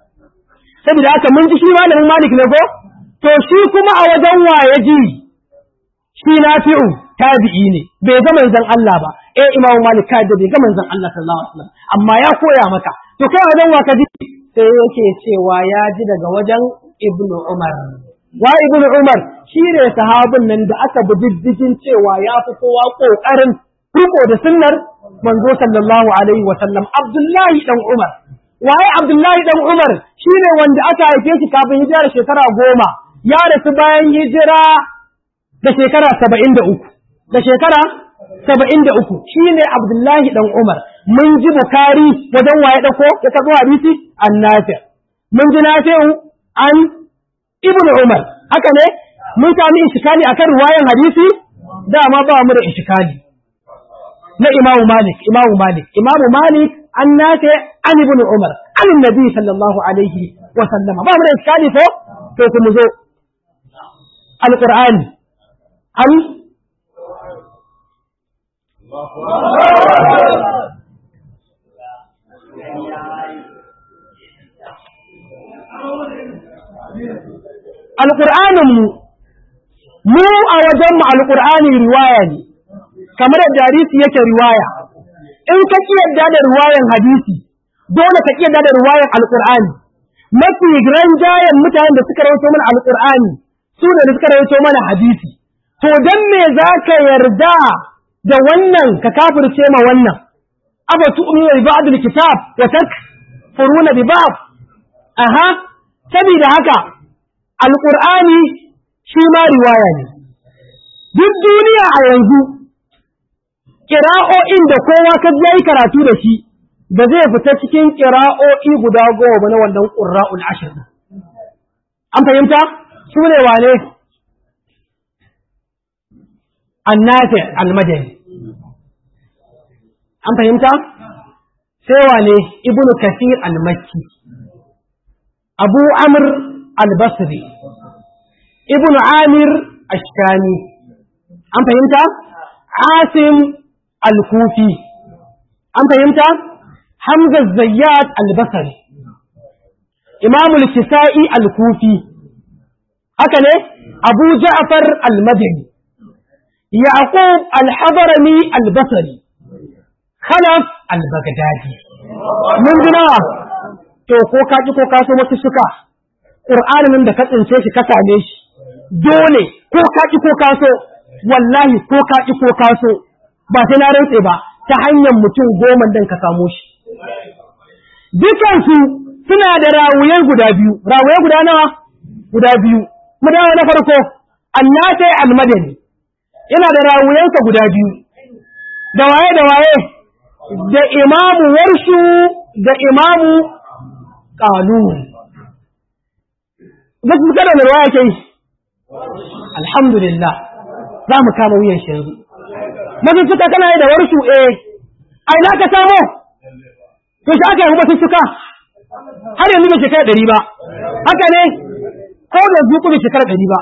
Saboda haka mun ji shi malamin Malik ne ko? To shi kuma a wajen waye ji shi Nafi'u tabi'i ne bai ga manzon Allah ba eh Imam Malik ka da bai ga manzon Allah sallallahu alaihi wasallam amma ya koya maka to kai wajen wa ka ji sai yake cewa ya ji daga wajen Ibn Umar wa Ibn Umar shi ne sahabin nan da aka bi diddigin cewa ya fi kowa kokarin riko da sunnar manzo sallallahu alaihi wasallam Abdullahi dan Umar waye Abdullahi dan Umar shine wanda aka haife shi kafin hijira da shekara goma ya rasu bayan hijira da shekara saba'in da uku da shekara saba'in da uku shine Abdullahi dan Umar mun ji Bukari wajen waye dako ya karɓo hadisi an nafi mun ji nafi'u an Ibn Umar haka ne mun sami ishikali akan riwayan hadisi dama ba mu da ishikali na Imamu Malik Imamu Malik Imamu Malik an nafi an Ibn Umar an Nabi sallallahu alaihi wa sallama ba mu da ishikali ko to kuma zo Al-Qur'ani an Alƙur'aninmu, mu a wajenmu Alƙur'ani riwaya ne, kamar yadda hadisi yake riwaya, in ka ƙi yadda da riwayan hadisi, dole ka ƙi yadda da riwayan Alƙur'ani. Mafi jayen mutanen da suka rawaito mana Alƙur'ani, su ne da suka rawaito mana hadisi. To don me za ka yarda da wannan ka kafirce ma wannan? Aba tu'minu bi ba'd kitab wa takfuruna bi ba'd. Aha, saboda haka alƙur'ani shi ma riwaya ne. Duk duniya a yanzu, ƙira'o'in da kowa ka ya yi karatu da shi, ba zai fita cikin ƙira'o'i guda goma ba na wannan ƙura'ul ashir. An fahimta? Su ne wane? Annafi almadani. An fahimta? Sai wane Ibn Kasir al-Makki. Abu Amr al-Basri, Ibn Amir Ashkani, an fahimta? Asim al-Kufi, an fahimta? Hamza Zayyad al-Basri, Imam al-Kisa'i al-Kufi, haka ne? Abu Ja'far al-Madani, Yaqub al-Hadarami al-Basri, Khalaf al-Baghdadi. Mun ji nawa? To, ko ka ji ko ka so wasu suka. ƙur'anin da ka tsince shi ka same shi dole ko ka ƙi ko ka so wallahi ko ka ƙi ko ka so ba sai na rantse ba ta hanyar mutum goma dan ka samo shi dukansu suna da rawuyai guda biyu rawuyai guda nawa guda biyu mu dawo na farko annatai almadani yana da rawuyansa guda biyu da waye da waye da imamu warshu da imamu qalun duk kada da ruwaya ke yi alhamdulillah za mu kama wuyan shi yanzu mafi suka kana yi da warshu eh a ina ka samo to shi aka yi mafi suka har yanzu bai shekara ɗari ba haka ne ko da zuku bai shekara ɗari ba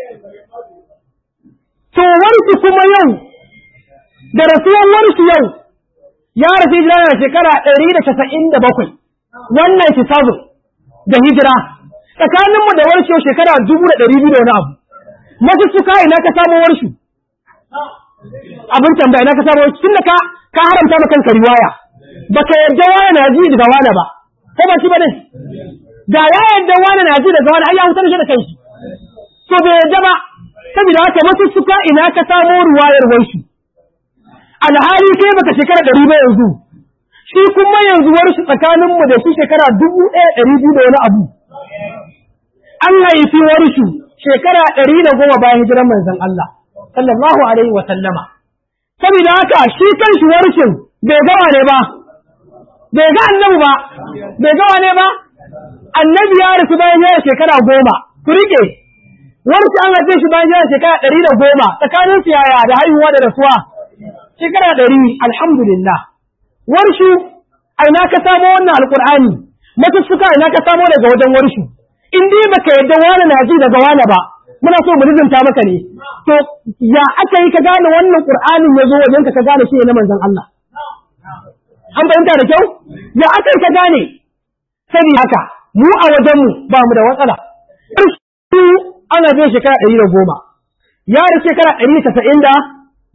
to warshu kuma yau da rasuwan warshu yau ya rasu hijira na shekara ɗari da casa'in da bakwai wannan shi da hijira tsakaninmu da warshe shekara dubu da ɗari biyu da wani abu masu suka ina ka samu warshu abin tambaya ina ka samu warshu tun da ka ka haramta ma kanka riwaya baka yarda wani na ji daga wani ba ko ba shi ba ne da ya yarda wani na ji daga wani ai ya hutar shi da kanshi to bai yarda ba saboda haka masu suka ina ka samu riwayar warshu alhali kai baka shekara ɗari ba yanzu shi kuma yanzu warshu tsakaninmu da shi shekara dubu ɗaya ɗari biyu da wani abu an haifi warshu shekara ɗari da goma bayan hijiran manzon Allah sallallahu alaihi wa sallama saboda haka shi kan shi warshin bai gawa ne ba bai ga annabi ba bai gawa ne ba annabi ya rasu bayan yana shekara goma ku rike warshi an haife shi bayan yana shekara ɗari da goma tsakanin su yaya da haihuwa da rasuwa shekara ɗari alhamdulillah warshu a ina ka samo wannan alƙur'ani matussuka ina ka samo daga wajen warshu in dai baka yadda wani na ji daga wani ba muna so mu rizumta maka ne to ya aka yi ka gane wannan qur'anin ya zo wajen ka ka gane shi ne na manzon Allah an fahimta da kyau ya aka yi ka gane sani haka mu a wajen mu ba mu da matsala su ana bin shekara ɗari da goma ya da shekara ɗari da casa'in da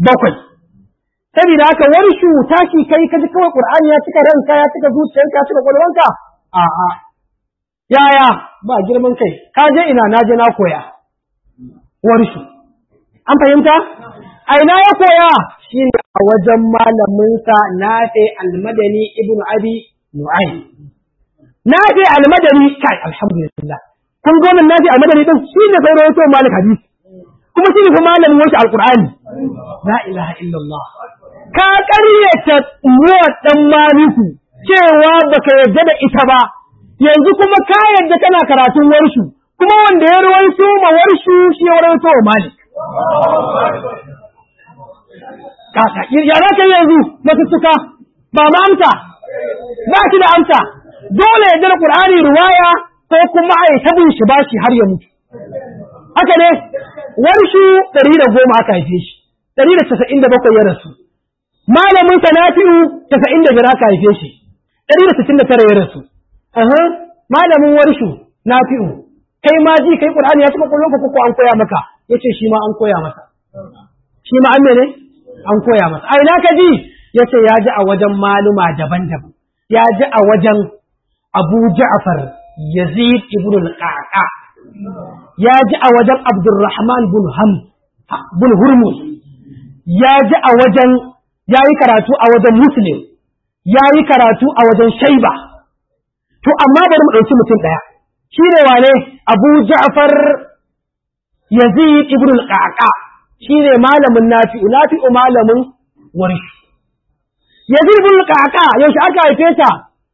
bakwai saboda haka wani shu tashi kai ka ji kawai qur'ani ya cika ranka ya cika zuciyarka ya cika kwalwanka a'a yaya ba girman kai ka je ina na je na koya wani shu an fahimta a ina ya koya shine a wajen malaminsa nafi almadani ibn abi nu'aym nafi almadani kai alhamdulillah kun ga wannan nafi almadani din shine sai rawaito malik hadisi kuma shine fa malamin wasu alqur'ani la ilaha illallah ka ƙaryata muwa dan maliku cewa baka yarda da ita ba yanzu kuma ka yarda kana karatun warshu kuma wanda ya rawaito ma warshu shi ya rawaito wa malik kaka ya za ka yanzu masussuka ba ma amsa ba shi da amsa dole ya jira qur'ani ruwaya ko kuma ai tabin shi bashi har ya mutu haka ne warshu ɗari da goma aka haife shi ɗari da casa'in da bakwai ya rasu malamin sa nafi'u casa'in da biyar aka haife shi ɗari da sittin da tara ya rasu malamin warshu nafi'u kai ma ji kai qur'ani ya cika kullum ko an koya maka yace shi ma an koya masa shi ma an mene an koya masa a ina ka ji yace ya ji a wajen maluma daban-daban ya ji a wajen Abu Ja'far Yazid ibn al-Qaqa ya ji a wajen Abdurrahman bin Ham bin Hurmuz ya ji a wajen ya yi karatu a wajen Muslim ya yi karatu a wajen Shaiba to amma bari mu ɗauki mutum ɗaya shi ne wane Abu Ja'far Yazid ibn al-Qaqa shi ne malamin Nafi'u Nafi'u malamin Warsh Yazid ibn al-Qaqa yaushe aka haife ta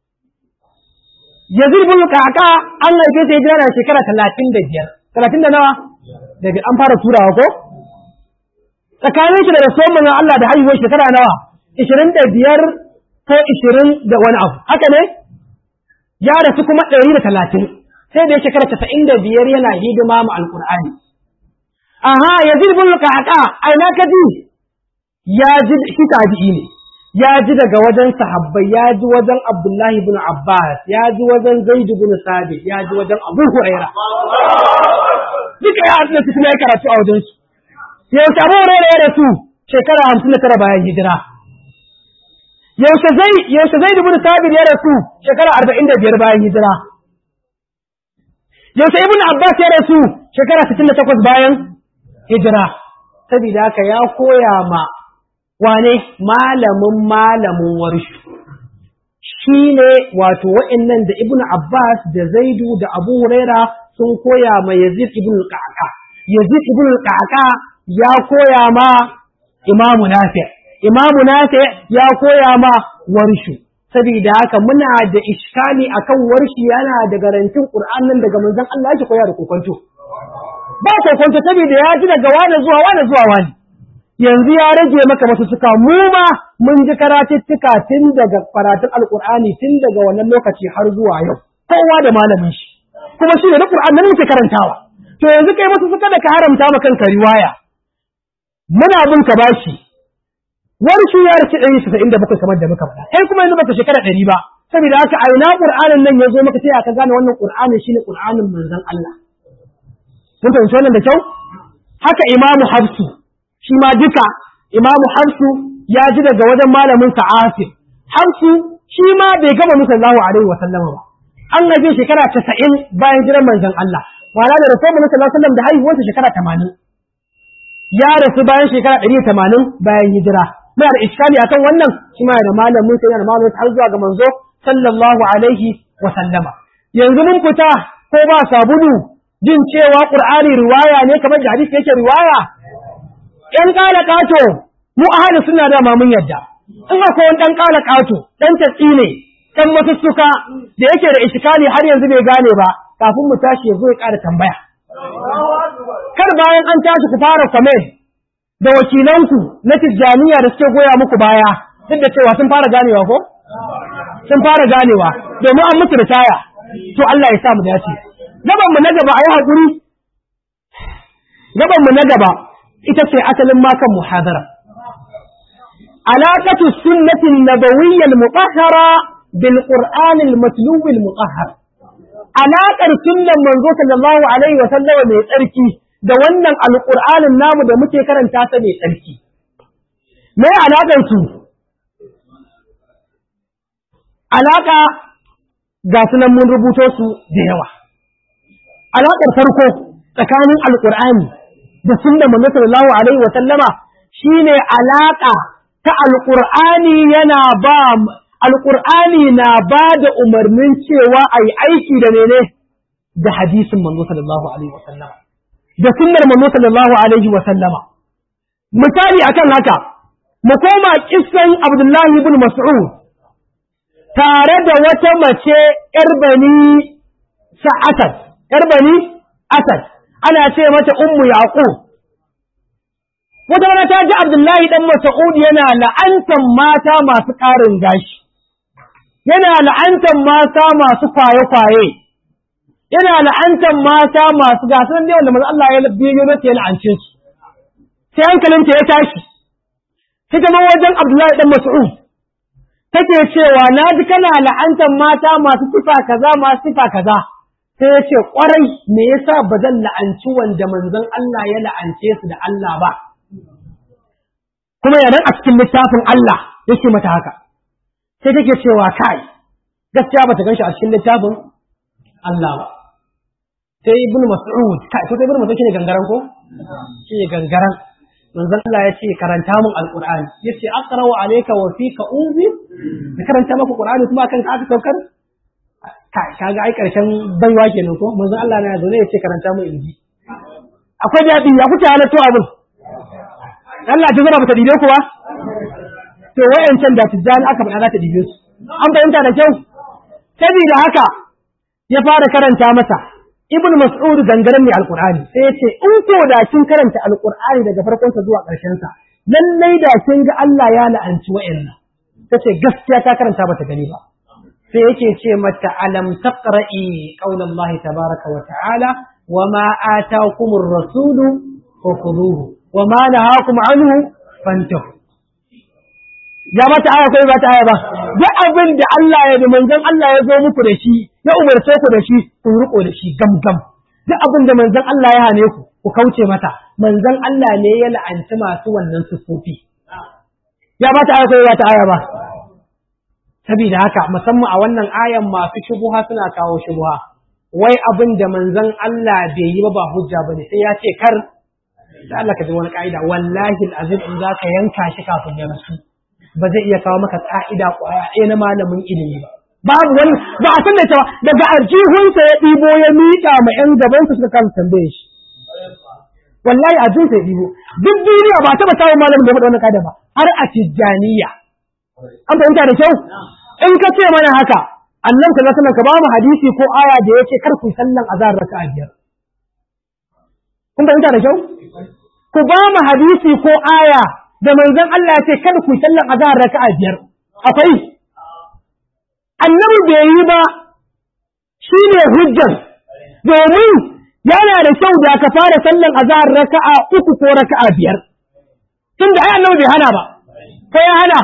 Yazid ibn al-Qaqa an haife ta hijira na shekara 35 30 da nawa daga an fara turawa ko tsakanin shi da rasuwan manzon Allah da haihuwar shekara nawa 25 ko 20 da wani abu haka ne ya rasu kuma 130 sai da shekara 95 yana hidima ma alqur'ani aha yazid bin qaqa ai na kaji ya ji shi tabi'i ne ya ji daga wajen sahabbai ya ji wajen abdullahi ibn abbas ya ji wajen zaid ibn sabit ya ji wajen abu huraira duka ya haɗu da su kuma ya karatu a wajen su yaushe abu huraira ya rasu shekara hamsin da tara bayan hijira yaushe zai yaushe zaid ibn sabit ya rasu shekara arba'in da biyar bayan hijira yaushe ibn abbas ya rasu shekara sittin da takwas bayan hijira saboda haka ya koya ma wane malamin malamin warshu shi ne wato wa'annan da ibnu abbas da zaidu da abu huraira sun koya ma yazid ibn qaqa yazid ibn qaqa ya koya ma imamu nafi imamu nafi ya koya ma warshu saboda haka muna da iskali akan warshi yana da garantin qur'an nan daga manzon Allah yake koya da kokonto ba kokonto saboda ya ji daga wani zuwa wani zuwa wani yanzu ya rage maka masu suka mu ma mun ji karatuttuka tun daga karatun alkur'ani tun daga wannan lokaci har zuwa yau kowa da malamin shi kuma shi ne na qur'an nan muke karantawa to yanzu kai masu suka da ka haramta ma kanka riwaya muna bin ka bashi wani shi ya race ɗari casa'in da bakwai kamar da muka faɗa kai kuma yanzu baka shekara ɗari ba saboda haka a ina qur'anin nan ya zo maka sai aka gane wannan qur'anin shine qur'anin manzon Allah mun fahimci wannan da kyau haka imamu hafsu shi ma duka imamu hafsu ya ji daga wajen malamin sa asir hafsu shi ma bai gama musallahu alaihi wa sallama ba an gaje shekara casa'in bayan jiran manzon Allah wala da rasul sallallahu alaihi wasallam da haihuwarsa shekara tamanin ya rasu bayan shekara ɗari tamanin bayan hijira muna da iskali akan wannan shi ma da malamin sa yana malamin har zuwa ga manzo sallallahu alaihi wa sallama yanzu mun fita ko ba sabulu jin cewa qur'ani riwaya ne kamar da hadisi yake riwaya ‘yan ƙala ƙato, mu ahalin suna dama mun yadda, in akwai wani ɗan ƙala ƙato, ɗan tatsi ne, ɗan masussuka da yake da ishikali har yanzu bai gane ba, kafin mu tashi ya zo ya ƙara tambaya. Kar bayan an tashi ku fara kwame da wakilanku na tijjaniya da suke goya muku baya, duk da cewa sun fara ganewa ko? Sun fara ganewa, domin an mutu da taya, to Allah ya sa mu dace. Gaban mu na gaba a yi haƙuri, gaban mu na gaba ita ce asalin makan muhadara. Alaƙatu sunnatin nabawiyyal mutahhara bil qur'anil matlubil mutahhar. Alaƙar sunnan manzo sallallahu alaihi wa sallama mai tsarki da wannan alƙur'anin namu da muke karanta ta mai tsarki. me alaƙar su alaƙa ga sunan mun rubuto su da yawa alaƙar farko tsakanin alƙur'ani da sunna manzo sallallahu alaihi wa sallama shine alaƙa ta alƙur'ani yana ba alƙur'ani na ba da umarnin cewa a yi aiki da mene da hadisin manzo sallallahu alaihi wa sallama da sunnar manzo sallallahu alaihi wa sallama misali akan haka mu koma kissan Abdullahi ibn Mas'ud tare da wata mace ‘yar bani sa'atad, ‘yar bani asad, ana ce mata ummu Yaqub. Wata rana ta ji Abdullahi ɗan Mas'ud yana la'antan mata masu ƙarin gashi, yana la'antan mata masu kwaye-kwaye, yana la'antan mata masu gasar ne wanda Allah ya biyo mata ya la'ance su. Sai hankalinta ya tashi, sai ta wajen Abdullahi ɗan Mas'ud. take cewa na ji kana la'antar mata masu sifa kaza masu sifa kaza sai ya ce ƙwarai me yasa ba zan la'anci wanda manzon Allah ya la'ance su da Allah ba kuma yanan a cikin littafin Allah yake mata haka sai take cewa kai gaskiya bata ganshi a cikin littafin Allah ba sai ibnu mas'ud kai ko sai ibnu mas'ud shine gangaran ko shine gangaran manzon Allah ya ce karanta min alqur'ani yace aqra'u alayka wa fika unzir da karanta maka qur'ani kuma kan ka aka saukar kai kaga ai karshen baiwa kenan ko manzon Allah na zaune yace karanta min inji akwai dadi ya kuce halatto abin Allah ta zama bata dibe ku ba to wayancan da tijjani aka faɗa za ta dibe su an fahimta da kyau saboda haka ya fara karanta masa ibn mas'ud gangaren mai alqur'ani sai ya ce in ko da kin karanta alqur'ani daga farkon sa zuwa ƙarshen sa lallai da kin ga Allah ya la'anci wa'annan tace gaskiya ta karanta bata gani ba sai yake ce mata alam taqra'i qaulallahi tabaraka wa ta'ala wa ma ataakumur rasulu fakhuduhu wa ma nahakum anhu fantahu ya mata aya kai ba ta aya ba duk abin da Allah ya da manzon Allah ya zo muku da shi ya umarce ku da shi ku riko da shi gam gam duk abin da manzon Allah ya hane ku ku kauce mata manzon Allah ne ya la'anci masu wannan sufofi ya ba ta aya kai ba ta aya ba saboda haka musamman a wannan ayan masu shubuha suna kawo shubuha wai abin da manzon Allah bai yi ba ba hujja bane sai ya ce kar da Allah ka ji wani ka'ida wallahi alazim in zaka yanka shi kafin ya rasu ba zai iya kawo maka ƙa'ida ƙwaya ɗaya na malamin ilimi ba. Babu wani ba a san da cewa daga arjihunsa ya ɗibo ya miƙa ma ‘yan gabansa suka kama tambaye shi. Wallahi arjihunsa ya ɗibo. Duk duniya ba taɓa samun malamin da ya faɗa wannan ƙa'ida ba har a tijjaniya. An fahimta da kyau? In ka ce mana haka, annan ka zaka ka ba mu hadisi ko aya da ya ce kar ku sallan azhar raka'a biyar. Kun fahimta da kyau? Ku ba mu hadisi ko aya da manzon Allah ya ce kada ku sallan azhar raka'a biyar akwai annabi bai yi ba shine hujjar domin yana da kyau da ka fara sallan azhar raka'a uku ko raka'a biyar tunda ai annabi bai hana ba kai ya hana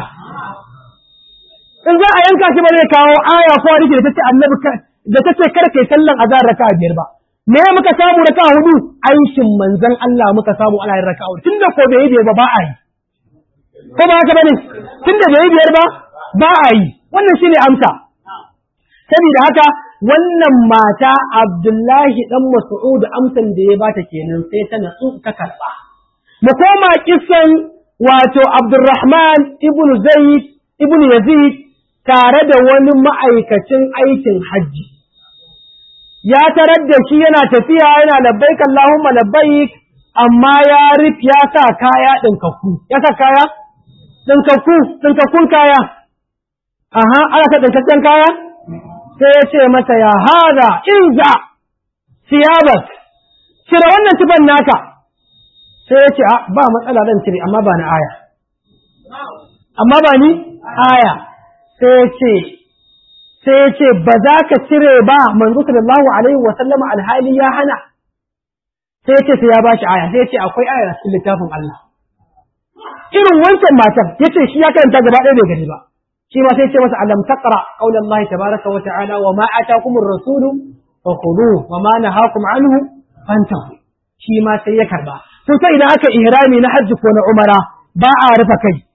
in za a yanka shi ba zai kawo aya ko hadisi da tace annabi da tace kada kai sallan azhar raka'a biyar ba me muka samu raka'a hudu aikin manzon Allah muka samu ana yin raka'a tunda ko bai yi ba ba a yi ko ba haka bane tunda bai biyar ba ba a yi wannan shine amsa saboda haka wannan mata Abdullahi dan Mas'ud amsan da ya bata kenan sai ta natsu ta karba mu koma kissan wato Abdurrahman ibn Zaid ibn Yazid tare da wani ma'aikacin aikin hajji ya tarar da shi yana tafiya yana labbaik Allahumma labbaik amma ya rif ya sa kaya ɗinkakku ya sa kaya ɗinkakku, ɗinkakkun kaya, aha, ana ka ɗinkakken kaya? Sai ya ce masa ya hada inza siyabak, cire wannan tuban naka. Sai ya ce, ba matsala zan cire, amma ba na aya. Amma ba ni aya. Sai ya ce, sai ya ce, ba za ka cire ba manzo sallallahu alaihi wa sallama alhali ya hana. Sai ya ce, sai ya ba shi aya, sai ya ce, akwai aya cikin littafin Allah. irin wancan matan ya ce shi ya karanta gaba ɗaya bai gani ba shi ma sai ce masa alam taqra qawla Allah tabaraka wa ta'ala wa ma atakumur rasulu fa khudhuhu wa ma nahakum anhu fantahu shi ma sai ya karba to sai idan aka ihrami na hajji ko na umara ba a rufe kai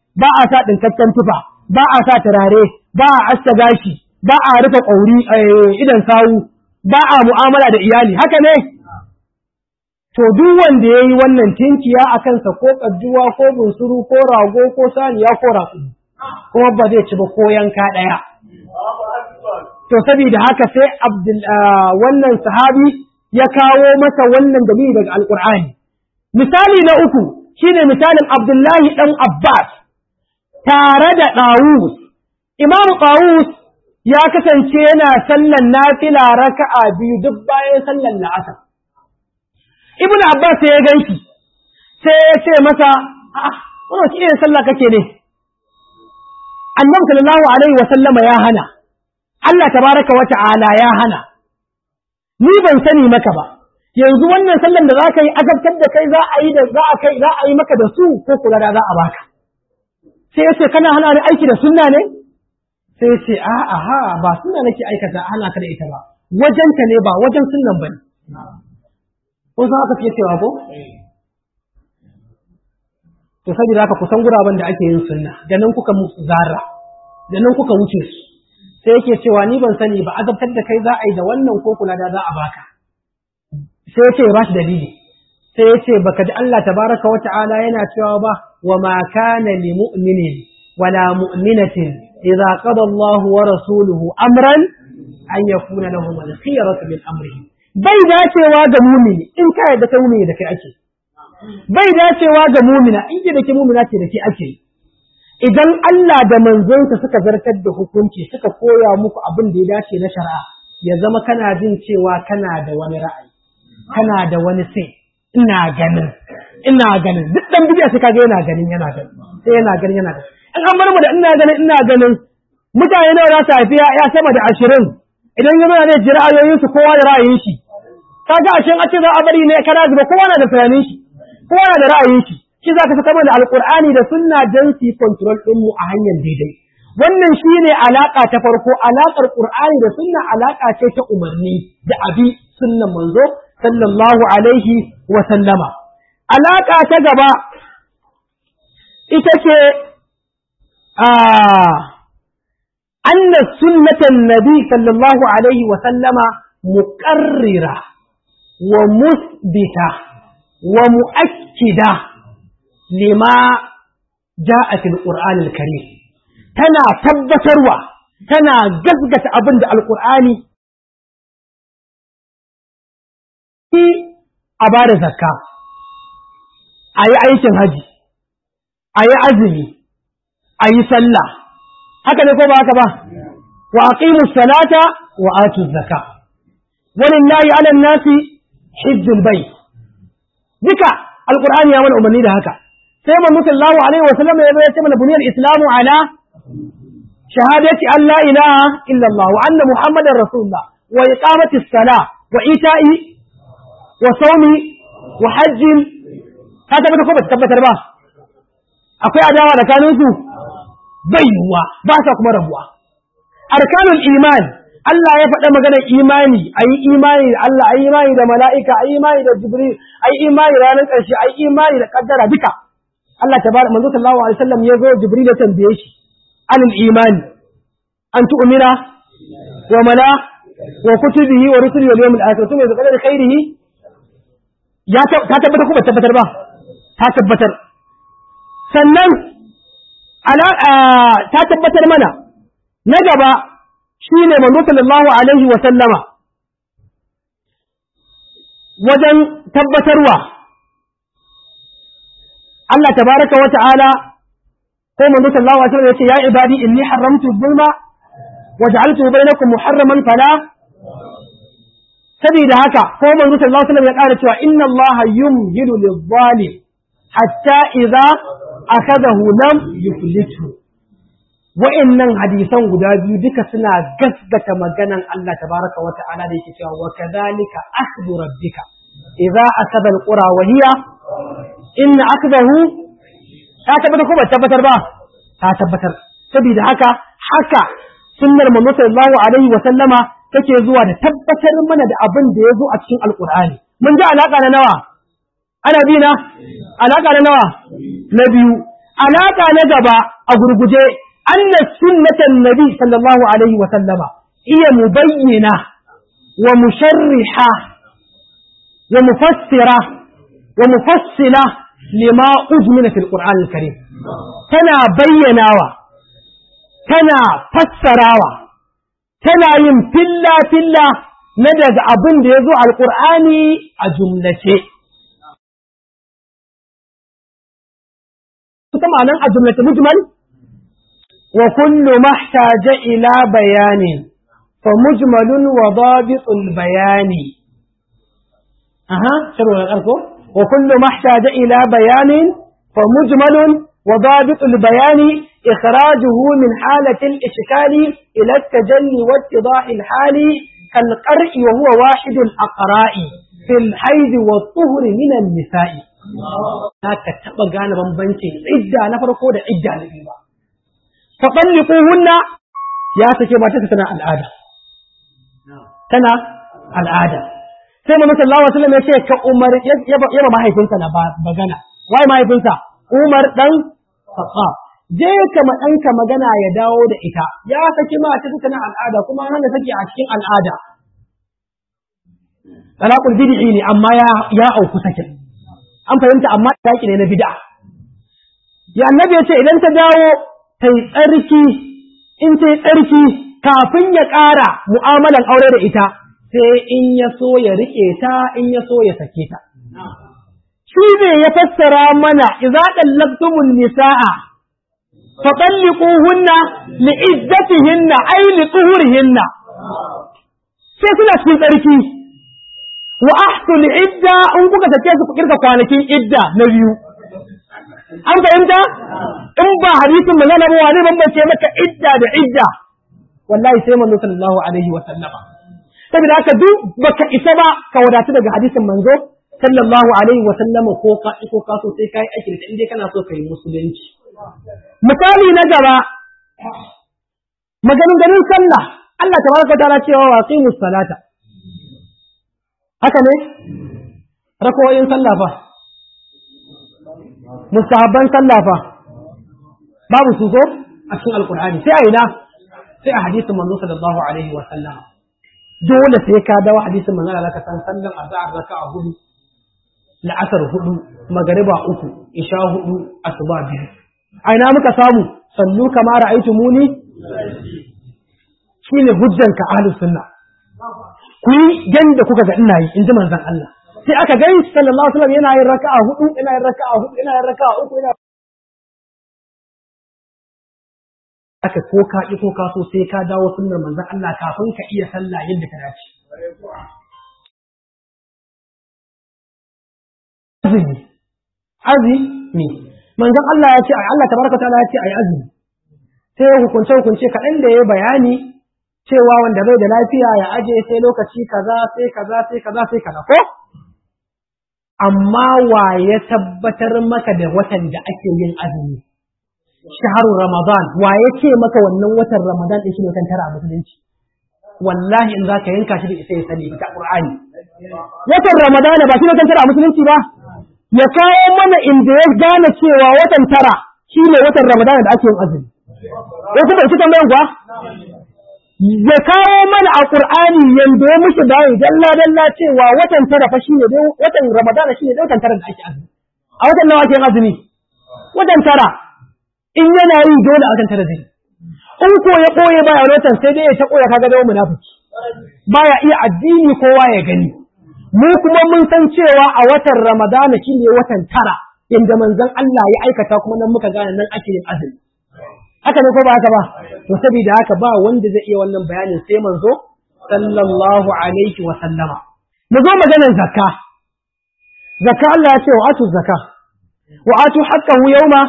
ba a sa ɗinkakken tufa ba a sa turare ba a asta gashi ba a rufe ƙauri idan sawu ba a mu'amala da iyali haka ne to duk wanda ya yi wannan tinkiya a kansa ko ƙadduwa ko bunsuru ko rago ko saniya ko raƙu kuma ba zai ci ba ko yanka ɗaya to saboda haka sai wannan sahabi ya kawo masa wannan dalili daga alƙur'ani misali na uku shine misalin abdullahi ɗan abbas tare da ɗawus imamu ɗawus ya kasance yana sallan nafila raka'a biyu duk bayan sallan la'asar ibnu abbas sai ya ganshi sai ya ce masa a'a wannan wace irin sallah kake ne annabi sallallahu alaihi wa sallama ya hana Allah tabaraka wa ta'ala ya hana ni ban sani maka ba yanzu wannan sallan da zaka yi azabtar da kai za a yi da za a kai za a yi maka da su ko kula da za a baka sai ya ce kana hana ni aiki da sunna ne sai ya ce a'a ha ba sunna nake aikata hana ka da ita ba wajenta ne ba wajen sunnan bane ko za ka fiye cewa ko to saboda haka kusan guraben da ake yin sunna da nan kuka musu zarra da nan kuka wuce su sai yake cewa ni ban sani ba azabtar da kai za a yi da wannan ko kula da za a baka sai ya ce ba shi dalili sai ya ce baka ji Allah tabaraka wa ta'ala yana cewa ba wa ma kana li mu'minin wala mu'minatin idza qada Allahu wa rasuluhu amran an yakuna lahum al-khiyaratu min amrihim bai dacewa ga mumini in ka yarda kai mumini da kai ake bai dacewa ga mumina in ji da ke mumina ce da ke ake idan Allah da manzonsa suka zartar da hukunci suka koya muku abin da ya dace na shari'a ya zama kana jin cewa kana da wani ra'ayi kana da wani sai ina ganin ina ganin duk dan bidiya sai kaga yana ganin yana ganin sai yana ganin yana ganin in an bar mu da ina ganin ina ganin mutane nawa za su haifi ya sama da ashirin idan ya zama ne ji ra'ayoyinsu kowa da ra'ayin shi kaga ashin a ce za a bari ne kana zuba kowa na da tunanin shi kowa na da ra'ayin shi shi za ka saka mana alqur'ani da sunna dan su yi control din mu a hanyar daidai wannan shine alaka ta farko alakar qur'ani da sunna alaka ce ta umarni da abi sunnan manzo sallallahu alaihi wa sallama alaka ta gaba ita ce a أن سنة النبي صلى الله عليه وسلم مقررة ومثبتة ومؤكدة لما جاء في القرآن الكريم تنا تبتروا تنا جزجة أبند القرآن في أبار زكاة أي أي هجي أي أزمي أي سلة haka ne ko ba haka ba wa aqimu salata wa atu zakka walillahi ala nasi hijjul bayt duka alqur'ani ya mana umarni da haka sai manzo sallallahu alaihi wa sallam ya bayyana mana buniyar islamu ala shahadati an la ilaha illa allah wa anna muhammadar rasulullah wa iqamati as-salah wa ita'i wa sawmi wa hajjin ka tabbata ko ba tabbatar ba akwai adawa da kanunsu bai yiwuwa ba sa kuma rabuwa. Arkanul iman, Allah ya faɗa maganar imani, a yi imani da Allah, a yi imani da mala'ika, a yi imani da Jibril, a yi imani da ranar ƙarshe, a yi imani da ƙaddara duka. Allah ta bada manzo sallallahu alaihi wasallam ya zo Jibril ya tambaye shi anil imani an tu'mina wa mala wa kutubihi wa rusulihi wal yawmil akhir kuma da qadar khairihi ya ta tabbatar ko ba tabbatar ba ta tabbatar sannan ta tabbatar mana na gaba shi ne manzo sallallahu alaihi wa sallama wajen tabbatarwa Allah tabaraka wa ta'ala ko manzo sallallahu alaihi wa sallam yace ya ibadi inni haramtu dhulma wa ja'altu bainakum muharraman fala sabida haka ko manzo sallallahu alaihi wa sallam ya ƙara cewa inna Allah yumhilu lidh-dhalim hatta idza akadahu lam yuflitu wa'annan hadisan guda biyu duka suna gaskata maganan Allah tabaraka wa ta'ala da yake cewa wa kadhalika akhdhu rabbika idza akada alqura wa hiya in akdahu ta tabbatar ko ba tabbatar ba ta tabbatar saboda haka haka sunnar manzo sallallahu alaihi wa sallama take zuwa da tabbatar mana da abin da ya zo a cikin alqur'ani mun ji alaka na nawa ana bi na alaka na nawa na biyu alaka na gaba a gurguje anna sunnatan nabi sallallahu alaihi wa sallama iya mubayyina wa musharriha wa mufassira wa mufassila lima ujmina fil qur'an al-karim tana bayyanawa tana fassarawa tana yin filla filla na daga abin da ya zo alƙur'ani a jumlace. Kuta ma'anan a jumlace mujmal? Wa kullu mahtaja ila bayanin, fa mujmalun wa dabitul bayani. Aha, shirwa na ƙarko? Wa kullu mahtaja ila bayanin, fa mujmalun wa dabitul bayani إخراجه من حالة الإشكال إلى التجلي واتضاح الحال كالقرء وهو واحد الأقراء في الحيض والطهر من النساء لا تتبع غانا بمبنشي عدة نفرقو دا عدة نبيبا فطلقوهن يا سكي ما تسنا العادة تنا العادة sai mu sallallahu alaihi wasallam ya ce ka Umar yaba mahaifinsa na bagana wai mahaifinsa Umar dan Khattab je ka ma ɗanka magana ya dawo da ita ya saki mata tana al'ada kuma hana saki a cikin al'ada talaqul bid'i ne amma ya ya auku sakin an fahimta amma taki ne na bid'a ya annabi ya ce idan ta dawo tai tsarki in tai tsarki kafin ya ƙara mu'amalan aure da ita sai in ya so ya rike ta in ya so ya sake ta shi ne ya fassara mana idza dallaqtumun nisaa فطلقوهن لعدتهن أي لطهورهن sai suna cikin tsarki wa ahsul idda in kuka take su ku kirga kwanakin idda na biyu an fahimta in ba hadisin magana ba wani bambance maka idda da idda wallahi sai manzo sallallahu alaihi wa sallama saboda haka duk baka isa ba ka wadatu daga hadisin manzo sallallahu alaihi wa sallama ko ka ko ka so sai kai aiki da inda kana so kai musulunci misali na gaba maganganun sallah Allah tabaraka ta'ala cewa wa qimus salata haka ne rakawoyin sallah fa mustahabban sallah fa babu su ko a cikin alqur'ani sai a ina sai a hadisin manzo sallallahu alaihi wa sallam dole sai ka dawo hadisin manzo Allah ka san sallan azhar raka'a hudu la'asar hudu magariba uku isha hudu asuba biyu a ina muka samu sallu kama ra'aitu muni shine hujjan ka ahlus sunna ku yi yanda kuka ga ina yi in ji manzon Allah sai aka gani sallallahu alaihi wasallam yana yin raka'a hudu yana yin raka'a hudu yana yin raka'a uku yana aka ko ka ko ka so sai ka dawo sunnar manzon Allah kafin ka iya sallah yadda ka dace azumi azumi manzon Allah ya ce Allah tabaraka ta'ala ya ce ayi azumi sai hukunce hukunce kaɗan da ya bayani cewa wanda bai da lafiya ya aje sai lokaci kaza sai kaza sai kaza sai kaza ko amma wa ya tabbatar maka da watan da ake yin azumi shaharu ramadan wa ya ce maka wannan watan ramadan din shi ne watan tara a musulunci wallahi in zaka yanka shi da isa ya sani ta qur'ani watan ramadan ba shi ne watan tara a musulunci ba ya kawo mana inda ya gane cewa watan tara shi ne watan ramadan da ake yin azumi ko kuma ita tambayan kuwa ya kawo mana a Qur'ani yanda ya mushi bayani dalla dalla cewa watan tara fa shine dai watan Ramadan shine dai watan tara da ake azumi a watan nawa ake azumi watan tara in yana yi dole a watan tara zai in ko ya koye baya watan sai dai ya ta koya kaga dawo munafiki baya iya addini kowa ya gani mu kuma mun san cewa a watan Ramadan shine watan tara inda manzon Allah ya aikata kuma nan muka gane nan ake yin azumi haka ne ko ba haka ba to saboda haka ba wanda zai iya wannan bayanin sai manzo sallallahu alaihi wa sallama mu zo maganar zakka zakka Allah ya ce wa atu zakka wa atu haqqahu yawma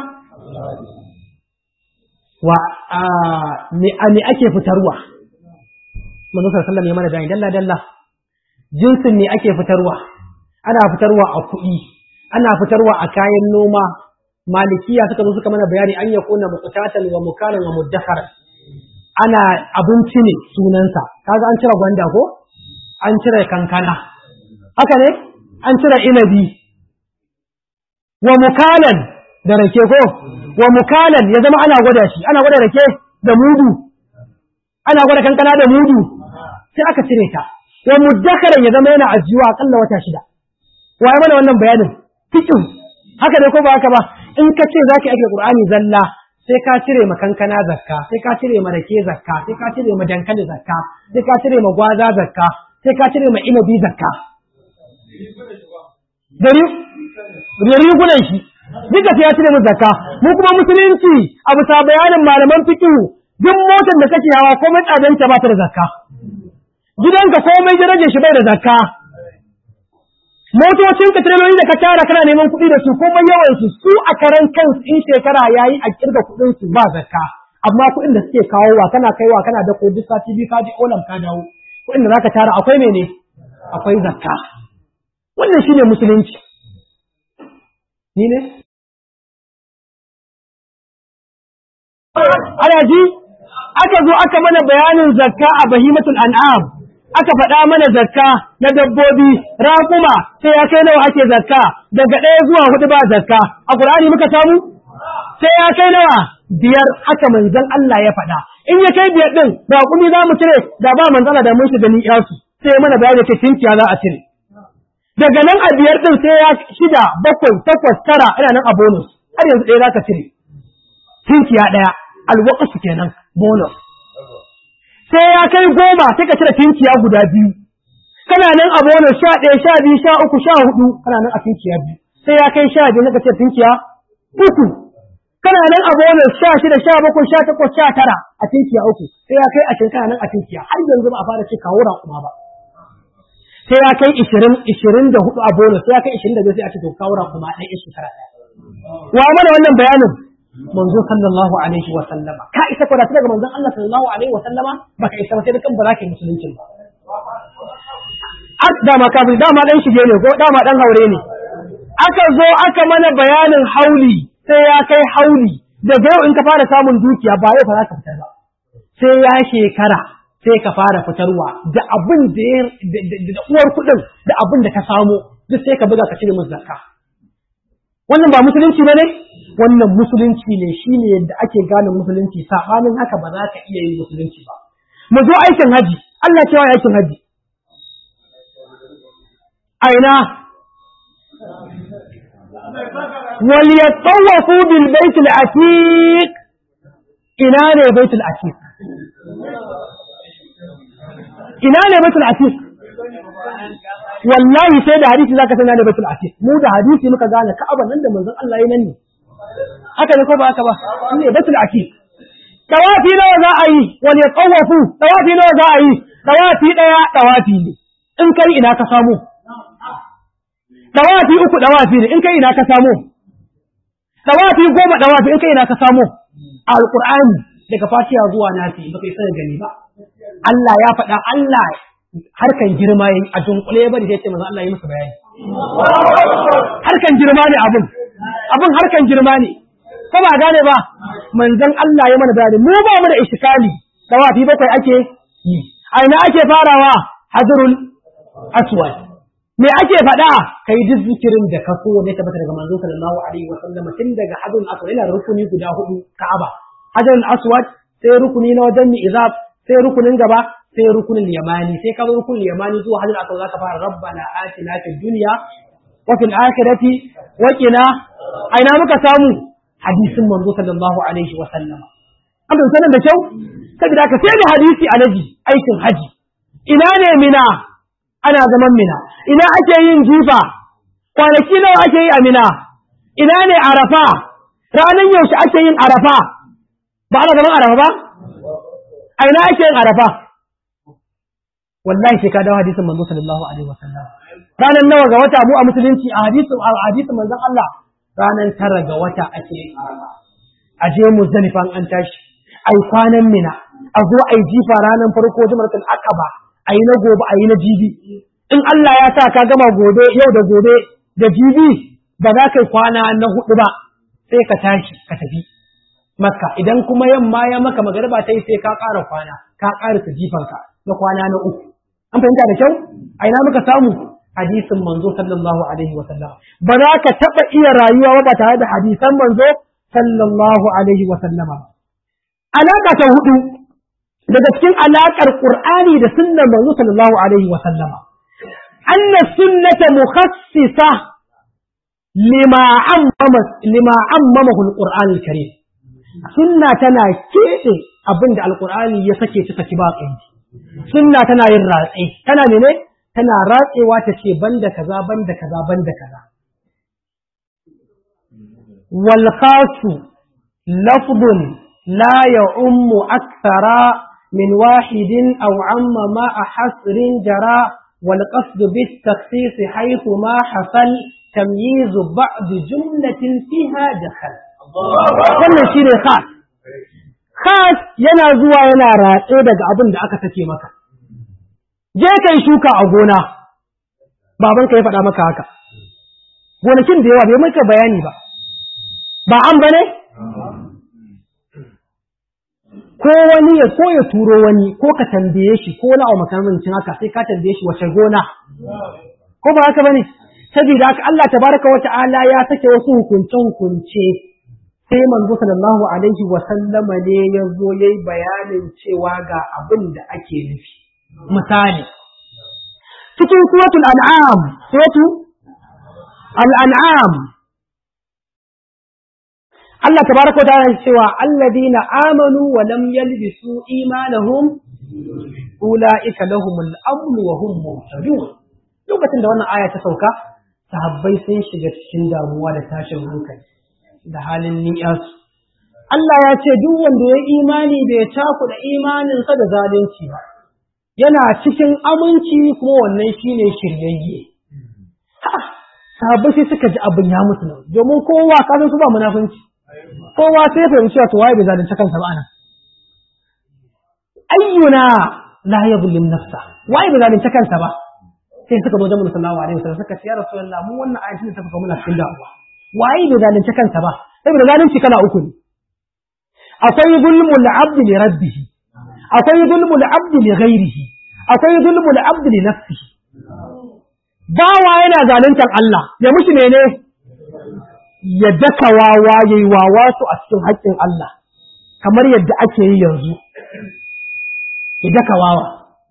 wa me me ake fitarwa manzo sallallahu alaihi ya mana bayani dalla dalla jinsin ne ake fitarwa ana fitarwa a kuɗi ana fitarwa a kayan noma malikiya suka zo suka mana bayani an yakuna muqtatan wa mukaran wa mudakkar ana abinci ne sunansa kaga an cire gwanda ko an cire kankana haka ne an cire inabi wa mukalan da rake ko wa mukalan ya zama ana gwada shi ana gwada rake da mudu ana gwada kankana da mudu sai aka cire ta wa muddakaran ya zama yana ajiyuwa akalla wata shida waye mana wannan bayanin fikin haka ne ko ba haka ba in ka ce zaki ake qur'ani zalla sai ka cire ma kankana zakka sai ka cire ma rake zakka sai ka cire ma dankali zakka sai ka cire ma gwaza zakka sai ka cire ma inabi zakka dari rigunan shi duka sai ya cire mu zakka mu kuma musulunci a bisa bayanin malaman fiqh duk motar da kake hawa komai tsadanta ba ta da zakka gidanka komai darajar shi bai da zakka motocin ka tireloli da ka tara kana neman kuɗi da su komai yawan su su a karan kansu in shekara yayi a kirga kuɗin su ba zakka amma kuɗin da suke kawowa kana kaiwa kana da ko duk sati biyu ka ji olam ka dawo kuɗin da zaka tara akwai mene akwai zakka wannan shine musulunci ni ne ana ji aka zo aka mana bayanin zakka a bahimatul an'am aka faɗa mana zakka na dabbobi raƙuma sai ya kai nawa ake zakka daga ɗaya zuwa hudu ba zakka a ƙur'ani muka samu sai ya kai nawa biyar haka manzon Allah ya faɗa in ya kai biyar ɗin raƙumi za mu cire da ba manzon da mun shiga ni yasu sai mana bayani ce tinkiya za a cire daga nan a biyar ɗin sai ya shida bakwai takwas tara ina nan a bonus har yanzu ɗaya za ka cire tinkiya ɗaya alwaƙasu kenan bonus sai ya kai goma sai ka cire tinkiya guda biyu kana nan a bonus sha ɗaya sha biyu sha uku sha hudu kana nan a tinkiya biyu sai ya kai sha biyu sai ka cire tinkiya uku kana nan a bonus sha shida sha bakwai sha takwas sha tara a tinkiya uku sai ya kai ashirin kana nan a tinkiya har yanzu ba a fara ce kawo raƙuma ba sai ya kai ishirin ishirin da hudu a bonus sai ya kai ishirin da biyu sai a ce to kawo raƙuma ɗaya shekara ɗaya wa mana wannan bayanin manzo sallallahu alaihi wa sallama ka isa ko da daga manzon Allah sallallahu alaihi wa sallama baka isa ba sai da kan ba za ka yi musulunci ba ak dama kafin dama dan shige ne ko dama dan haure ne aka zo aka mana bayanin hauli sai ya kai hauli daga yau in ka fara samun dukiya ba yau fa za ka fitar ba sai ya shekara sai ka fara fitarwa da abin da da uwar kuɗin da abin da ka samu duk sai ka buga ka cire musu zakka wannan ba musulunci ba ne wannan musulunci ne shi ne yadda ake gane musulunci saɓanin haka ba za ka iya yin musulunci ba mu zo aikin haji Allah cewa aikin haji aina wal yatawafu bil bait al atiq ina ne bait al atiq ina ne bait al atiq wallahi sai da hadisi zaka san ne bait al atiq mu da hadisi muka gane ka'aba nan da manzon Allah ya nan ne haka ne ko ba haka ba ne batul akid tawafi nawa za a yi wal yatawafu tawafi nawa za a yi tawafi daya tawafi ne in kai ina ka samu tawafi uku tawafi ne in kai ina ka samu tawafi goma tawafi in kai ina ka samu alqur'ani daga fatiha zuwa nasi baka yi sanin gani ba Allah ya faɗa Allah harkan girma yayi a dunkule bari sai ce manzo Allah ya musu bayani harkan girma ne abun abin harkan girma ne ko ba gane ba manzon Allah ya mana bayani mu ba mu da iskali tawafi bakwai ake yi a ina ake farawa hadrul aswad me ake faɗa kai duk zikirin da ka so ne tabbata daga manzon sallallahu alaihi wa sallam tun daga hadrul aswad ina da rukuni guda hudu ka'aba hadrul aswad sai rukuni na wajen izab sai rukunin gaba sai rukunin yamani sai ka zo rukunin yamani zuwa hadrul aswad zaka fara rabbana atina fid dunya wa fil akhirati wa qina aina muka samu hadisin manzo sallallahu alaihi wa sallama an bai sanar da kyau saboda ka sai da hadisi alaji aikin haji ina ne mina ana zaman mina ina ake yin jifa kwanaki nawa ake yi a mina ina ne arafa ranar yaushe ake yin arafa ba ana zaman arafa ba a ina ake yin arafa wallahi sai ka dawo hadisin manzo sallallahu alaihi wa sallam ranar nawa ga wata mu a musulunci a hadisin a hadisin manzon Allah ranar tara ga wata ake yin arafa a je muzdalifa an tashi ai kwanan mina a zo ai jifa ranar farko jumaratul aqaba ai na gobe ai na jibi in Allah ya sa ka gama gobe yau da gobe da jibi ba za ka kwana na hudu ba sai ka tashi ka tafi makka idan kuma yamma ya maka magariba ta yi sai ka ƙara kwana ka ƙara ta jifanka na kwana na uku an fahimta da kyau a ina muka samu hadisin manzo sallallahu alaihi wa sallam ba za ka taɓa iya rayuwa ba tare da hadisan manzo sallallahu alaihi wa sallama alaka ta hudu daga cikin alakar qur'ani da sunnar manzo sallallahu alaihi wa sallama anna sunnata mukhassisa lima ammama lima ammamahu alquran alkarim sunna tana keɓe abin da alqur'ani ya sake ta saki ba kai sunna tana yin ratsi tana ne tana ratsewa ta ce banda kaza banda kaza banda kaza wal khasu lafdun la ya'ummu akthara min wahidin aw amma ma hasrin jara wal qasd bit takhsis haythu ma hasal tamyiz ba'd jumlatin fiha dakhal wannan shine khas khas yana zuwa yana ratse daga abin da aka sake maka je kai shuka a gona baban ka ya faɗa maka haka gonakin da yawa bai maka bayani ba ba an bane ko wani ya ko ya turo wani ko ka tambaye shi ko na makamancin haka sai ka tambaye shi wace gona ko ba haka bane saboda haka Allah tabaraka wa ta'ala ya sake wasu hukunce hukunce sai manzo sallallahu alaihi wa sallama ne ya zo yayi bayanin cewa ga abin da ake nufi misali cikin suratul an'am suratu al-an'am Allah tabaraka wa ta'ala cewa alladina amanu wa lam yalbisu imanahum ulaika lahumul amn wa hum muhtadun lokacin da wannan aya ta sauka sahabbai sun shiga cikin damuwa da tashin hankali da halin ni'yasu Allah ya ce duk wanda ya imani bai cakuɗa imaninsa da zalunci ba yana cikin aminci kuma wannan shine shiryayye sahabbai sai suka ji abin ya mutu nan domin kowa ka su ba munafunci kowa sai fahimci cewa to waye bai zalunci kansa ba anan ayyuna la yadhlim nafsa waye bai zalunci kansa ba sai suka zo jama'a sallallahu alaihi wasallam suka ce ya rasulullah mu wannan ayatin da suka muna cikin damuwa waye bai zalunci kansa ba saboda zalunci kala uku ne akwai zulmul abdi li rabbih akwai zulmul abdi li ghairihi akwai zulmul abdi li nafsihi bawa yana zaluntar Allah ya mushi mene ya daka wawa yayi wawa su a cikin haƙƙin Allah kamar yadda ake yi yanzu ya daka wawa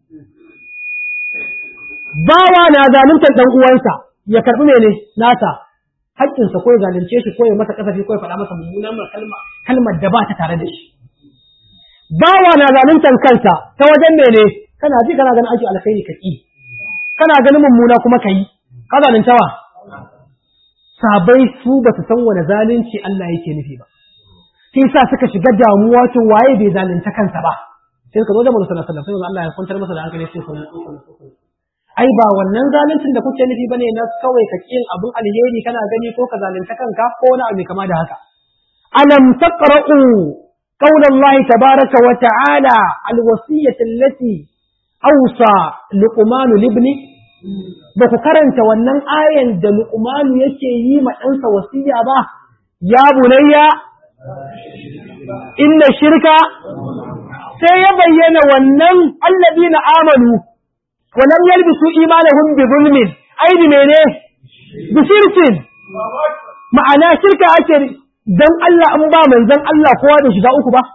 bawa na zaluntar dan uwansa ya karbi mene nasa haƙƙinsa ko ya zalunce shi ko ya masa kasafi ko ya faɗa masa mummunan kalma kalmar da ba ta tare da shi bawa na zaluntar kansa ta wajen mene kana ji kana ganin aiki alkhairi ka ki kana ganin mummuna kuma ka yi ka zalunta wa sabai su ba su san wani zalunci Allah yake nufi ba sai sa suka shiga damuwa to waye bai zalunta kansa ba sai ka zo da Muhammad sallallahu alaihi wasallam Allah ya kwantar masa da hankali sai sunan ai ba wannan zaluncin da kuke nufi bane na kawai ka kin abun alheri kana gani ko ka zalunta kanka ko wani abu kama da haka alam taqra'u قول الله تبارك وتعالى الوصية التي أوصى لقمان لابنه بك كرنت ونن آية دا لقمان يكي يما أنسى وصية با يا بني إن الشرك سيبين ونن الذين آمنوا ولم يلبسوا إيمانهم بظلم أي بمعنى بشرك معنى شركة أشر dan Allah an ba manzon Allah kowa da shiga uku ba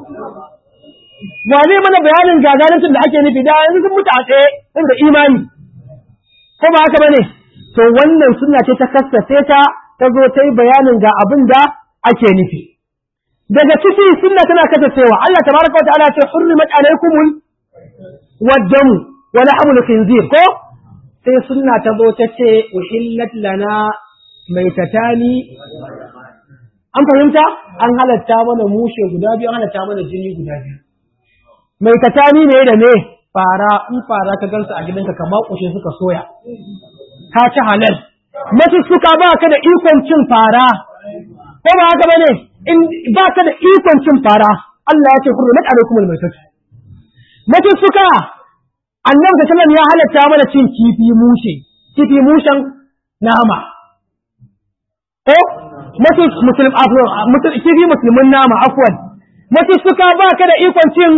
wane mana bayanin gagaruntun da ake nufi da yanzu sun mutu a tsaye saboda imani ko ba haka bane to wannan sunna ce ta kassace ta ta zo ta yi bayanin ga abin da ake nufi daga ciki sunna tana kasancewa Allah tabaraka wa ta'ala ce hurrimat alaykumul waddam wa lahmul khinzir ko sai sunna ta zo ta ce uhillat lana maitatani an fahimta an halatta mana mushe guda biyu an halatta mana jini guda biyu mai katani ne da me fara in fara ka gansu a gidanka ka makushe suka soya ka ci halal masu suka ba ka da ikon cin fara ko ba haka bane in ba ka da ikon cin fara Allah ya ce hurmat alaikum almaytat masu suka annabi sallallahu alaihi ya halatta mana cin kifi mushe kifi mushen nama ko mace musulm afwan kifi musulmin nama afwan mace suka ba ka da ikon cin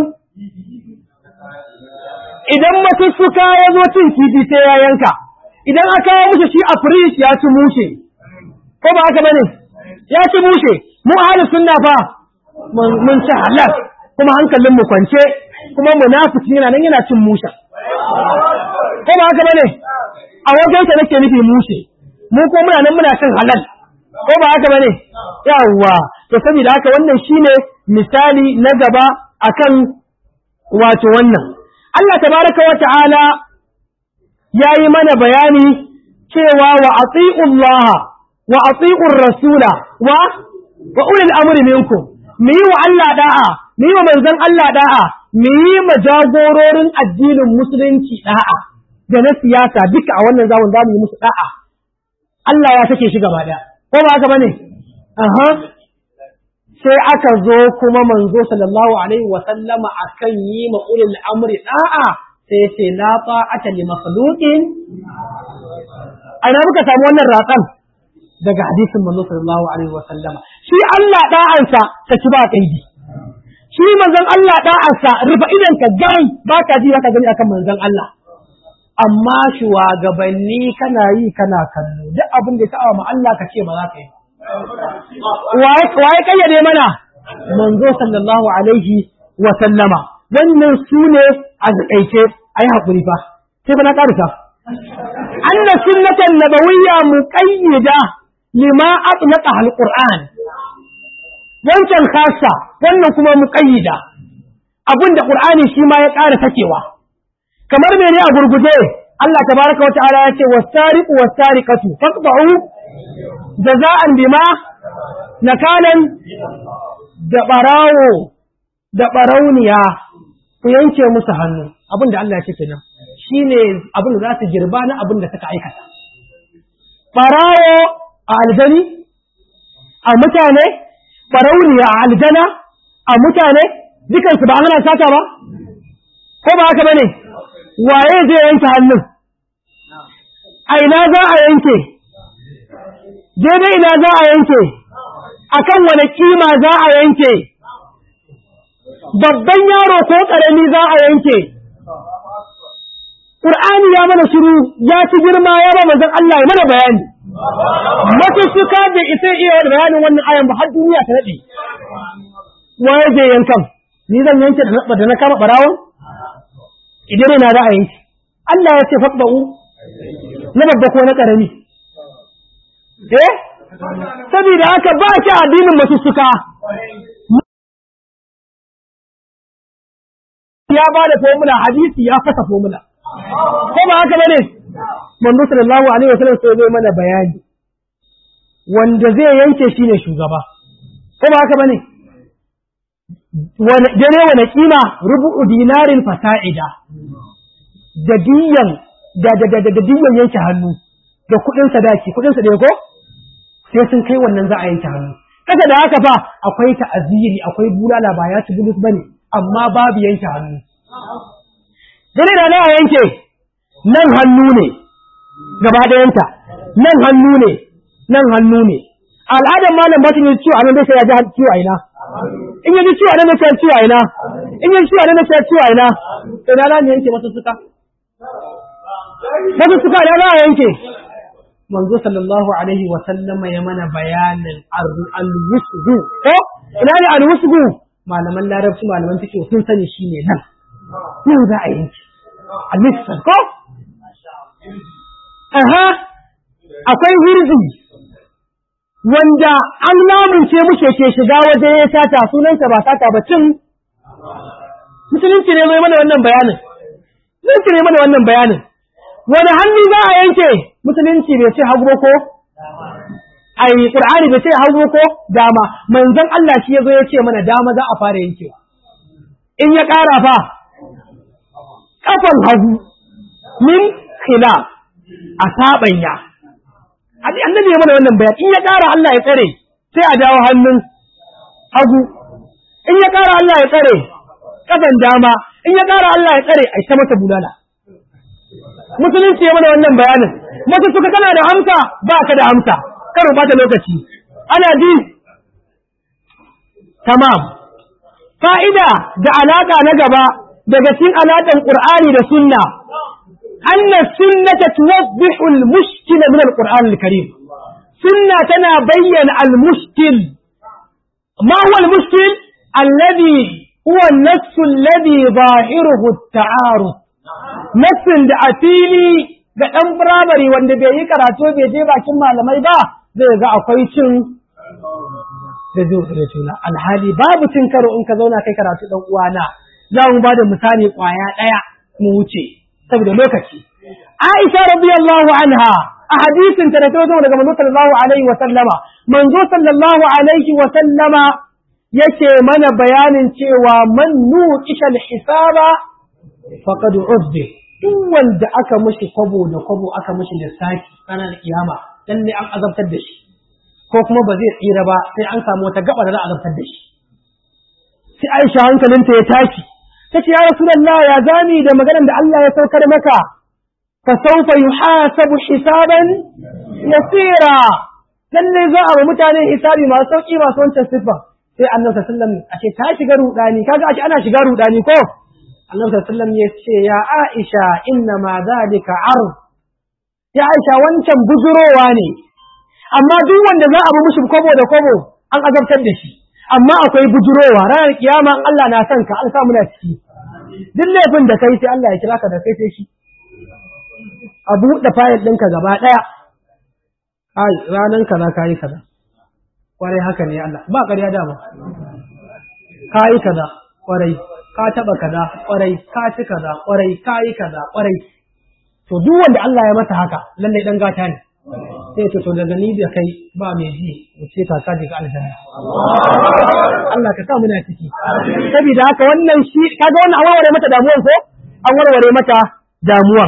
idan mace suka ya zo cin kifi sai ya yanka idan aka yi mushi shi a firish ya ci mushe ko ba haka bane ya ci mushe mu ahli sunna fa mun ci halal kuma hankalin mu kwance kuma munafiki yana nan yana cin musha ko ba haka bane a wajen sa nake nufi mushe mu ko muna nan muna cin halal ko ba haka bane yawwa to saboda haka wannan shine misali na gaba akan wato wannan Allah tabaraka wa ta'ala yayi mana bayani cewa wa ati'ullaha wa ati'ur rasula wa wa ulil amri minkum mu yi wa Allah da'a mu yi wa manzon Allah da'a mu yi ma jagororin addinin musulunci da'a da na siyasa duka a wannan zaman za mu yi musu da'a Allah ya sake shi gaba daya ko ba haka bane aha sai aka zo kuma manzo sallallahu alaihi wa sallama akan yi ma ulil amri da'a sai ya ce la ta'ata li makhluqin ana muka samu wannan ratsan daga hadisin manzo sallallahu alaihi wa sallama shi Allah da'ansa ta ci ba kaidi shi manzon Allah da'ansa rufa idan ka gani ba ka ji ka gani akan manzon Allah amma shugabanni kana yi kana kallo duk abin da ya ma Allah ka ce ba za ka yi waye kayyade mana manzo sallallahu alaihi wa sallama wannan su ne a zakaice ayi hakuri fa sai fa na karisa anna sunnatan nabawiyya muqayyida lima atlaqa alquran wancan khassa wannan kuma muqayyida abinda qur'ani shi ma ya ƙara takewa kamar mene a gurguje Allah tabaraka wa ta'ala ya ce was-sariqu was-sariqatu faqta'u jaza'an bima nakalan da barawo da barauniya ku yanke musu hannu abin da Allah ya ce kenan shine abin da za su girba na abin da suka aikata barawo a aljani a mutane barauniya a aljana a mutane dukansu ba ana sata ba ko ba haka bane waye zai yanke hannun a ina za a yanke daidai ina za a yanke akan wane kima za a yanke babban yaro ko ƙarami za a yanke Ƙur'ani ya mana shiru ya ci girma ya ba manzon Allah ya mana bayani masussuka da isa iya bayanin wannan ayan ba har duniya ta daɗe waye zai yankan ni zan yanke da na kama ɓarawon idan ina za a yanke Allah ya ce faɗba'u na babba ko na ƙarami eh saboda haka ba ki addinin masussuka ya ba da formula hadisi ya fasa formula ko ba haka bane manzo sallallahu alaihi wasallam sai zai mana bayani wanda zai yanke shi ne shugaba ko ba haka bane dare wani kima rubu'u dinarin fasa'ida da diyan da da da da diyan yanke hannu da kudin sadaki kudin sa ko sai sun kai wannan za a yanke hannu kasa da haka fa akwai ta'aziri akwai bulala ba ya ci bulus bane amma babu yanke hannu dare da na yanke nan hannu ne gaba ɗayanta nan hannu ne nan hannu ne al'adar malam ba ta yi ciwo a nan dai sai ya ji ciwo a ina in ya ji ciwo a nan dai sai ciwo a ina in ya ji ciwo a nan dai sai ciwo a ina sai na ne yanke masu suka masu suka ina na yanke manzo sallallahu alaihi wa sallama ya mana bayanin al-wusgu ko ina ne al-wusgu malaman larabci malaman take sun sani shine nan nan za a yanke al-misal ko aha akwai hirzi wanda an lamunce muke ke shiga waje ya sata sunansa ba sata ba cin musulunci ne mai mana wannan bayanin musulunci ne mana wannan bayanin wani hannu za a yanke musulunci bai ce hagu ko ai qur'ani bai ce hagu ko dama manzon Allah shi yazo ya ce mana dama za a fara yankewa in ya ƙara fa kafan hagu min khilaf a saɓanya. Annabi ya mana wannan bayan in ya ƙara Allah ya tsare sai a jawo hannun hagu, in ya ƙara Allah ya tsare ƙasan dama, in ya ƙara Allah ya tsare a ta masa bulala. Musulunci ya mana wannan bayanin, masu suka kana da amsa ba ka da amsa, karo ba ta lokaci. Ana ji, tamam. Fa'ida da alaƙa na gaba daga cikin alaƙan Ƙur'ani da Sunna. أن السنة توضح المشكل من القرآن الكريم سنة تنا بين المشكل ما هو المشكل الذي هو النفس الذي ظاهره التعارض نفس da a fili ga ɗan firamare wanda bai yi karatu bai je bakin malamai ba zai ga akwai cin da zai juna alhali babu cin karo in ka zauna kai karatu ɗan uwana za mu ba da misali ƙwaya ɗaya mu wuce saboda lokaci Aisha radiyallahu anha a hadisin ta da ta zo daga manzo sallallahu alaihi wa sallama manzo sallallahu alaihi wa sallama yake mana bayanin cewa man nuqisha al-hisaba faqad uzbi duk wanda aka mishi kwabo da kwabo aka mishi lissafi ranar kiyama dan ne an azabtar da shi ko kuma ba zai tsira ba sai an samu wata gaba da za a azabtar da shi sai Aisha hankalinta ya tashi tace ya Rasulullah ya zani da maganar da Allah ya saukar maka fa sawfa yuhasabu hisaban yasira lalle za a wa mutane hisabi masu sauki masu wancan sifa sai annabi sallallahu alaihi wasallam a ce ta shiga rudani kaga ashe ana shiga rudani ko annabi sallallahu alaihi wasallam ya ce ya Aisha inna ma zalika ard ya Aisha wancan bujurowa ne amma duk wanda za a bi mushi kobo da kobo an azabtar da shi amma akwai bujurowa ranar kiyama Allah na son ka an sa muna ciki duk laifin da kai sai Allah ya kira ka da kai sai shi a buɗe fayil ɗinka gaba ɗaya ai ranan kaza kayi kaza kwarai haka ne Allah ba ƙarya dama kayi kaza kwarai ka taɓa kaza kwarai ka ci kaza kwarai kayi kaza kwarai to duk wanda Allah ya masa haka lalle dan gata ne sai to daga ni da kai ba mai ji mu ce ka kaje ga aljanna Allah ka sa muna ciki saboda haka wannan shi kaga wannan an warware mata damuwan ko an warware mata damuwan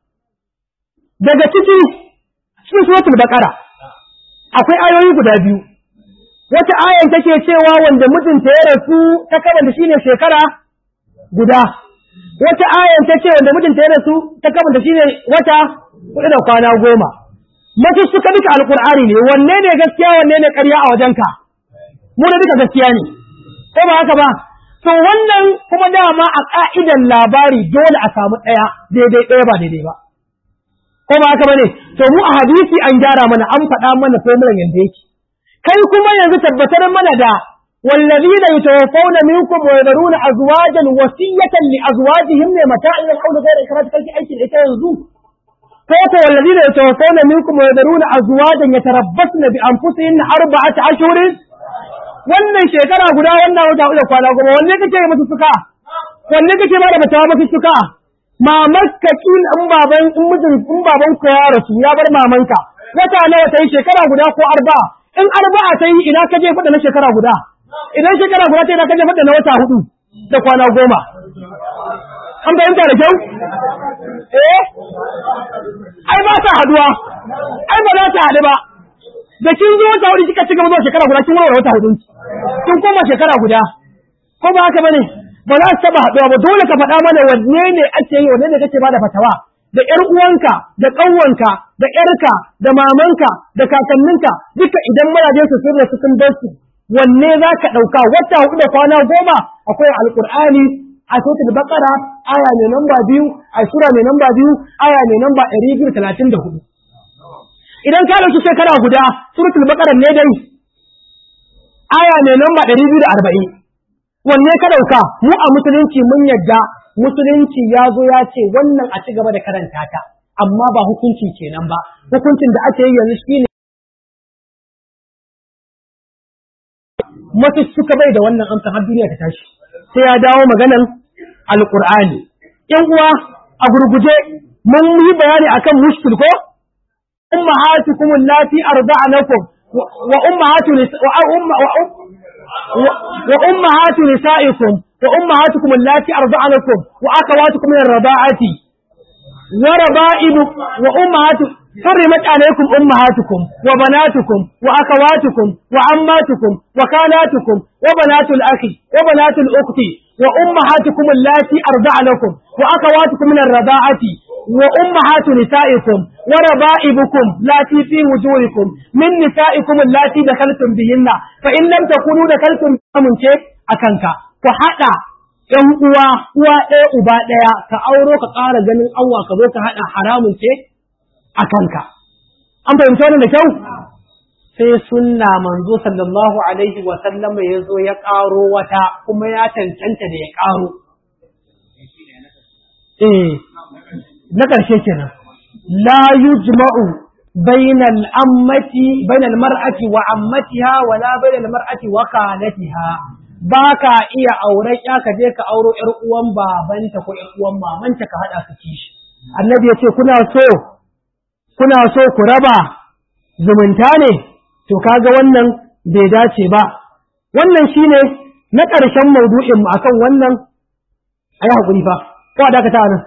daga ciki cikin suratul baqara akwai ayoyi guda biyu wata ayan take cewa wanda mijinta ya rasu ta karanta shine shekara guda wata ayan ta ce wanda mijinta ya rasu ta karanta shine wata hudu da kwana goma mace suka duka alkur'ani ne wanne ne gaskiya wanne ne ƙarya a wajenka mu da duka gaskiya ne ko ba haka ba to wannan kuma dama a ka'idan labari dole a samu ɗaya daidai ɗaya ba daidai ba ko ba haka bane to mu a hadisi an gyara mana an faɗa mana formulan yanda yake kai kuma yanzu tabbatar mana da والذين يتوفون منكم ويذرون أزواجا وصية لأزواجهم متاع إلى الحول غير إخراج كلك أيش الإتاء ينزوه فوت والذين يتوفون منكم ويذرون أزواجا يتربصن بأنفسهن أربعة أشهر wannan shekara guda wannan wata uku kwana goma wanne kake yi musu suka wanne kake ba da matawa musu suka mamarka kin in baban in mijin in baban ku ya rasu ya bar mamanka wata nawa ta yi shekara guda ko arba in arba'a ta yi ina ka je fada na shekara guda idan shekara guda ta yi ina ka je fada na wata hudu da kwana goma an fahimta da kyau eh ai ba ta haduwa ai ba za ta haɗu ba da kin zo wata hudu kika cigaba zuwa shekara guda kin warware wata hudu kin koma shekara guda ko ba haka bane ba za su taba haɗuwa ba dole ka faɗa mana wanne ne ake yi wanne ne kake bada fatawa da ƴar uwanka da ƙanwanka da ƴarka da mamanka da kakanninka duka idan mazaje su sun rasu sun bar su wanne za ka ɗauka wata hudu da kwana goma akwai alƙur'ani a suratul baqara aya mai namba biyu a sura mai namba biyu aya mai namba ɗari biyu talatin da hudu idan ka ɗauki shekara guda suratul baqara ne dai aya mai namba ɗari biyu da arba'in wanne ka ɗauka mu a musulunci mun yadda musulunci ya zo ya ce wannan a ci gaba da karanta ta amma ba hukunci kenan ba hukuncin da ake yi yanzu shine masu suka bai da wannan amsa har duniya ta tashi sai ya dawo maganan alqur'ani yan uwa a gurguje mun yi bayani akan mushkil ko ummahatukum allati arda'anakum wa ummahatu wa umma wa ummahatu nisaikum wa ummahatukum allati arda'anakum wa akhawatukum min ar-rada'ati wa raba'ibu wa ummahatu حرمت عليكم أمهاتكم وبناتكم وأخواتكم وعماتكم وخالاتكم وبنات الأخ وبنات الأخت وأمهاتكم اللاتي أرضعنكم وأخواتكم من الرضاعة وأمهات نسائكم وربائبكم لاتي في وجوهكم من نسائكم اللاتي دخلتم بهن فإن لم تكونوا دخلتم من شيء أكنك فحتى ‘yan uwa, uwa ɗaya uba ɗaya, ka auro ka ƙara ganin Allah ka zo ka haɗa haramun ce a kanka. An fahimci wannan da kyau? sai sunna manzo sallallahu alaihi wa sallama ya zo ya ƙaro wata kuma ya cancanta da ya ƙaro. Eh, na ƙarshe kenan. La yujma'u bainal ammati bainal mar'ati wa ammatiha wala bainal mar'ati wa khalatiha. Ba ka iya auren ya ka je ka auro ƴar uwan babanta ko ƴar uwan mamanta ka haɗa su kishi. Annabi ya ce kuna so kuna so ku raba zumunta ne to kaga wannan bai dace ba wannan shine na ƙarshen maudu'in mu akan wannan ayi hakuri fa ko da ka ta nan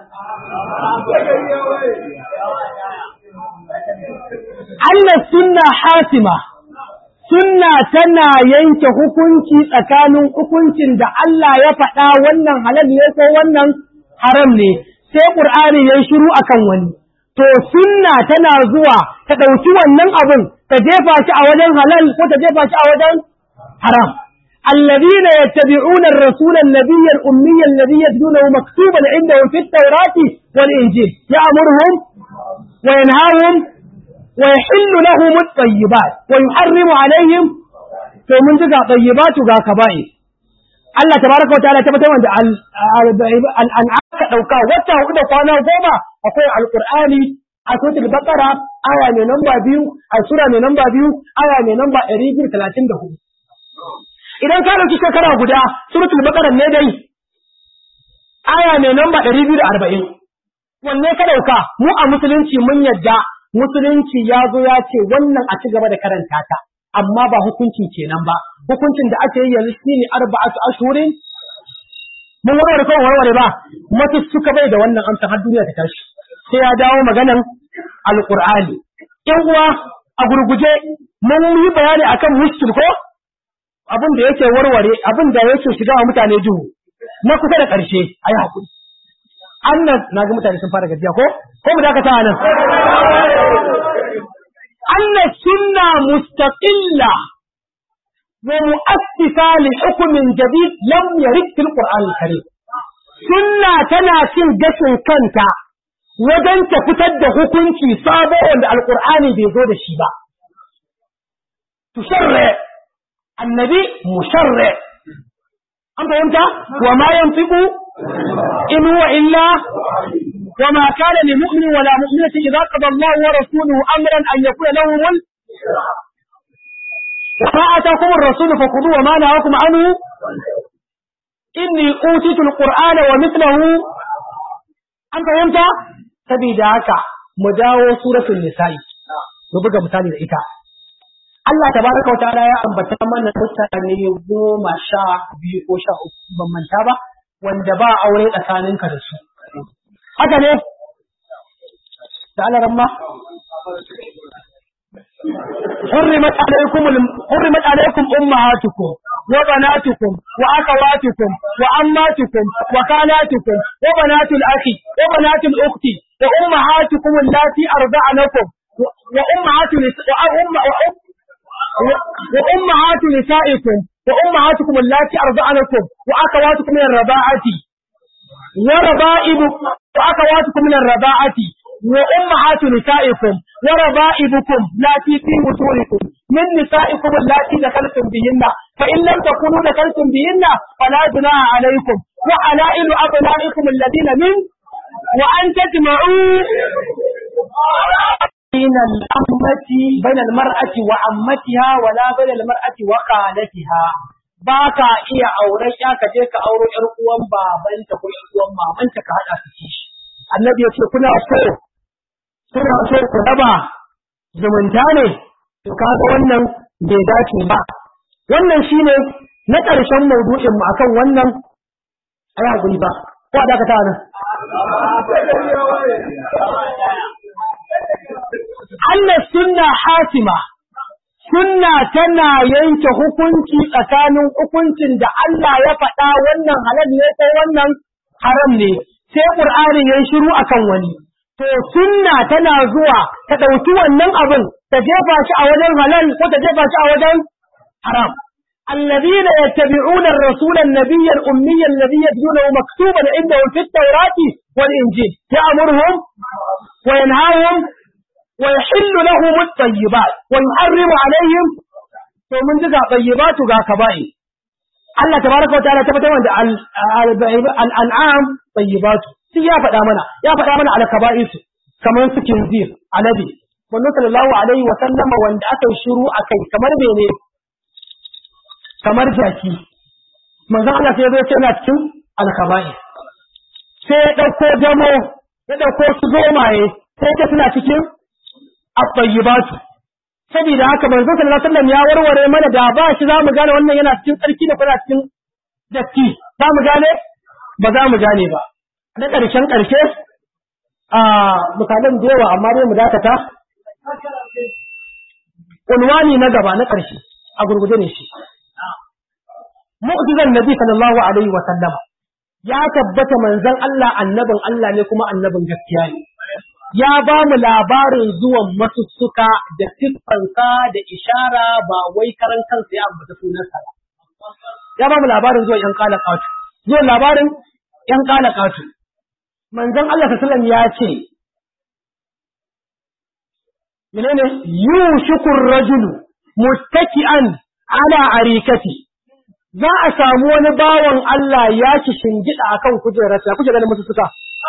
Allah sunna hasima sunna tana yanke hukunci tsakanin hukuncin da Allah ya faɗa wannan halal ne ko wannan haram ne sai Qur'ani ya shiru akan wani to sunna tana zuwa ta ɗauki wannan abin ta jefa shi a wajen halal ko ta jefa shi a wajen haram الذين يتبعون الرسول النبي الأمي الذي يجدونه مكتوبا عندهم في التوراة والإنجيل يأمرهم وينهاهم ويحل لهم الطيبات ويحرم عليهم فمن تقع طيبات وقع كبائر Allah tabaraka wa ta'ala tabbatar da al'an'am ka dauka wata hudu da kwana goma akwai alqur'ani a suratul baqara aya mai namba biyu a sura mai namba biyu aya mai namba 234 idan ka dauki shekara guda suratul baqara ne dai aya mai namba 240 wanne ka dauka mu a musulunci mun yadda musulunci ya zo ya ce wannan a ci gaba da karanta ta amma ba hukunci kenan ba hukuncin da ake yi yanzu shine arba'atu ashhurin mun warware ko warware ba mace suka bai da wannan amsa har duniya ta tashi sai ya dawo maganan alqur'ani yan uwa a gurguje mun yi bayani akan mushkil ko abin da yake warware abin da yake shiga wa mutane duhu na kusa da ƙarshe ayi hakuri annan naga mutane sun fara gajiya ko ko mu dakata nan أن السنة مستقلة ومؤسسة لحكم جديد لم يرد في القرآن الكريم سنة تناسين جسن كنتا وجن تفتد حكمتي صابع القرآن بيزود الشيبة تشرع النبي مشرع أنت أنت وما ينطق إن هو إلا وما كان لمؤمن ولا مؤمنة إذا قضى الله ورسوله أمرا أن يكون لهم ال... وما آتاكم الرسول فخذوه وما نهاكم عنه إني أوتيت القرآن ومثله أنت وأنت سبيل هكا مداو سورة النساء نبقى مثالي الإيتاء Allah tabaraka wa ta'ala ya ambata mana mutane goma sha biyu ko sha uku ban manta ba wanda ba aure tsakaninka da su haka ne da alaramma حرمت عليكم الم... حرمت عليكم امهاتكم وبناتكم واخواتكم وعماتكم وخالاتكم وبنات الاخ وبنات الاخت وامهاتكم اللاتي ارضعنكم وامهات وأم... وامهات نسائكم وامهاتكم اللاتي ارضعنكم واخواتكم من الرضاعه وربائبكم وأخواتكم من الرضاعة وأمهات نسائكم وربائبكم التي في بطونكم من نسائكم اللاتي دخلتم بهن فإن لم تكونوا دخلتم بهن فلا جناح عليكم وحلائل أبنائكم الذين من وأن تجمعوا بين الأمة بين المرأة وعمتها ولا بين المرأة وخالتها ba ka iya auren ya ka je ka auro ƴar uwan babanta ko ƴar uwan mamanta ka haɗa su ci shi annabi ya ce kuna so kuna so ku raba zumunta ne to kaga wannan bai dace ba wannan shine na ƙarshen maudu'in mu akan wannan ai hakuri ba ko a dakata nan Allah sunna hasima sunna tana yanke hukunci tsakanin hukuncin da Allah ya faɗa wannan halal ne ko wannan haram ne sai Qur'ani ya shiru akan wani to sunna tana zuwa ta ɗauki wannan abin ta jefa shi a wajen halal ko ta jefa shi a wajen haram الذين يتبعون الرسول النبي الأمي الذي يجدونه مكتوبا عندهم في التوراة والإنجيل يأمرهم وينهاهم wa yahillu lahum at-tayyibat wa yuharrimu alaihim to mun ji ga tayyibatu ga kaba'i Allah tabaraka wa ta'ala tabbatar da al-an'am tayyibatu sai ya faɗa mana ya faɗa mana al-kaba'is kamar su kinzir alabi wannan sallallahu alaihi wa sallama wanda aka yi shiru akai kamar mene kamar jaki manzon Allah sai ya zo yana cikin al-kaba'is sai ya ɗauko damo ya ɗauko su zomaye sai ta suna cikin at-tayyibatu saboda haka manzo sallallahu alaihi wasallam ya warware mana da ba shi za mu gane wannan yana cikin tsarki da kuma cikin datti za mu gane ba za mu gane ba na ƙarshen ƙarshe a misalan da yawa amma dai mu dakata unwani na gaba na ƙarshe a gurguje ne shi mu'jizan nabi sallallahu alaihi wa sallama ya tabbata manzon Allah annabin Allah ne kuma annabin gaskiya ne ya ba mu labarin zuwan masussuka da siffansa da ishara ba wai karan kansa ya ambata sunansa ba. Ya ba mu labarin zuwan ‘yan kala katu, zuwan labarin ‘yan kala katu. Manzon Allah sallam ya ce, menene yushikur rajulu muttaki'an ala arikati za a samu wani bawan Allah ya ci shingida akan kujerarsa kuke ganin masussuka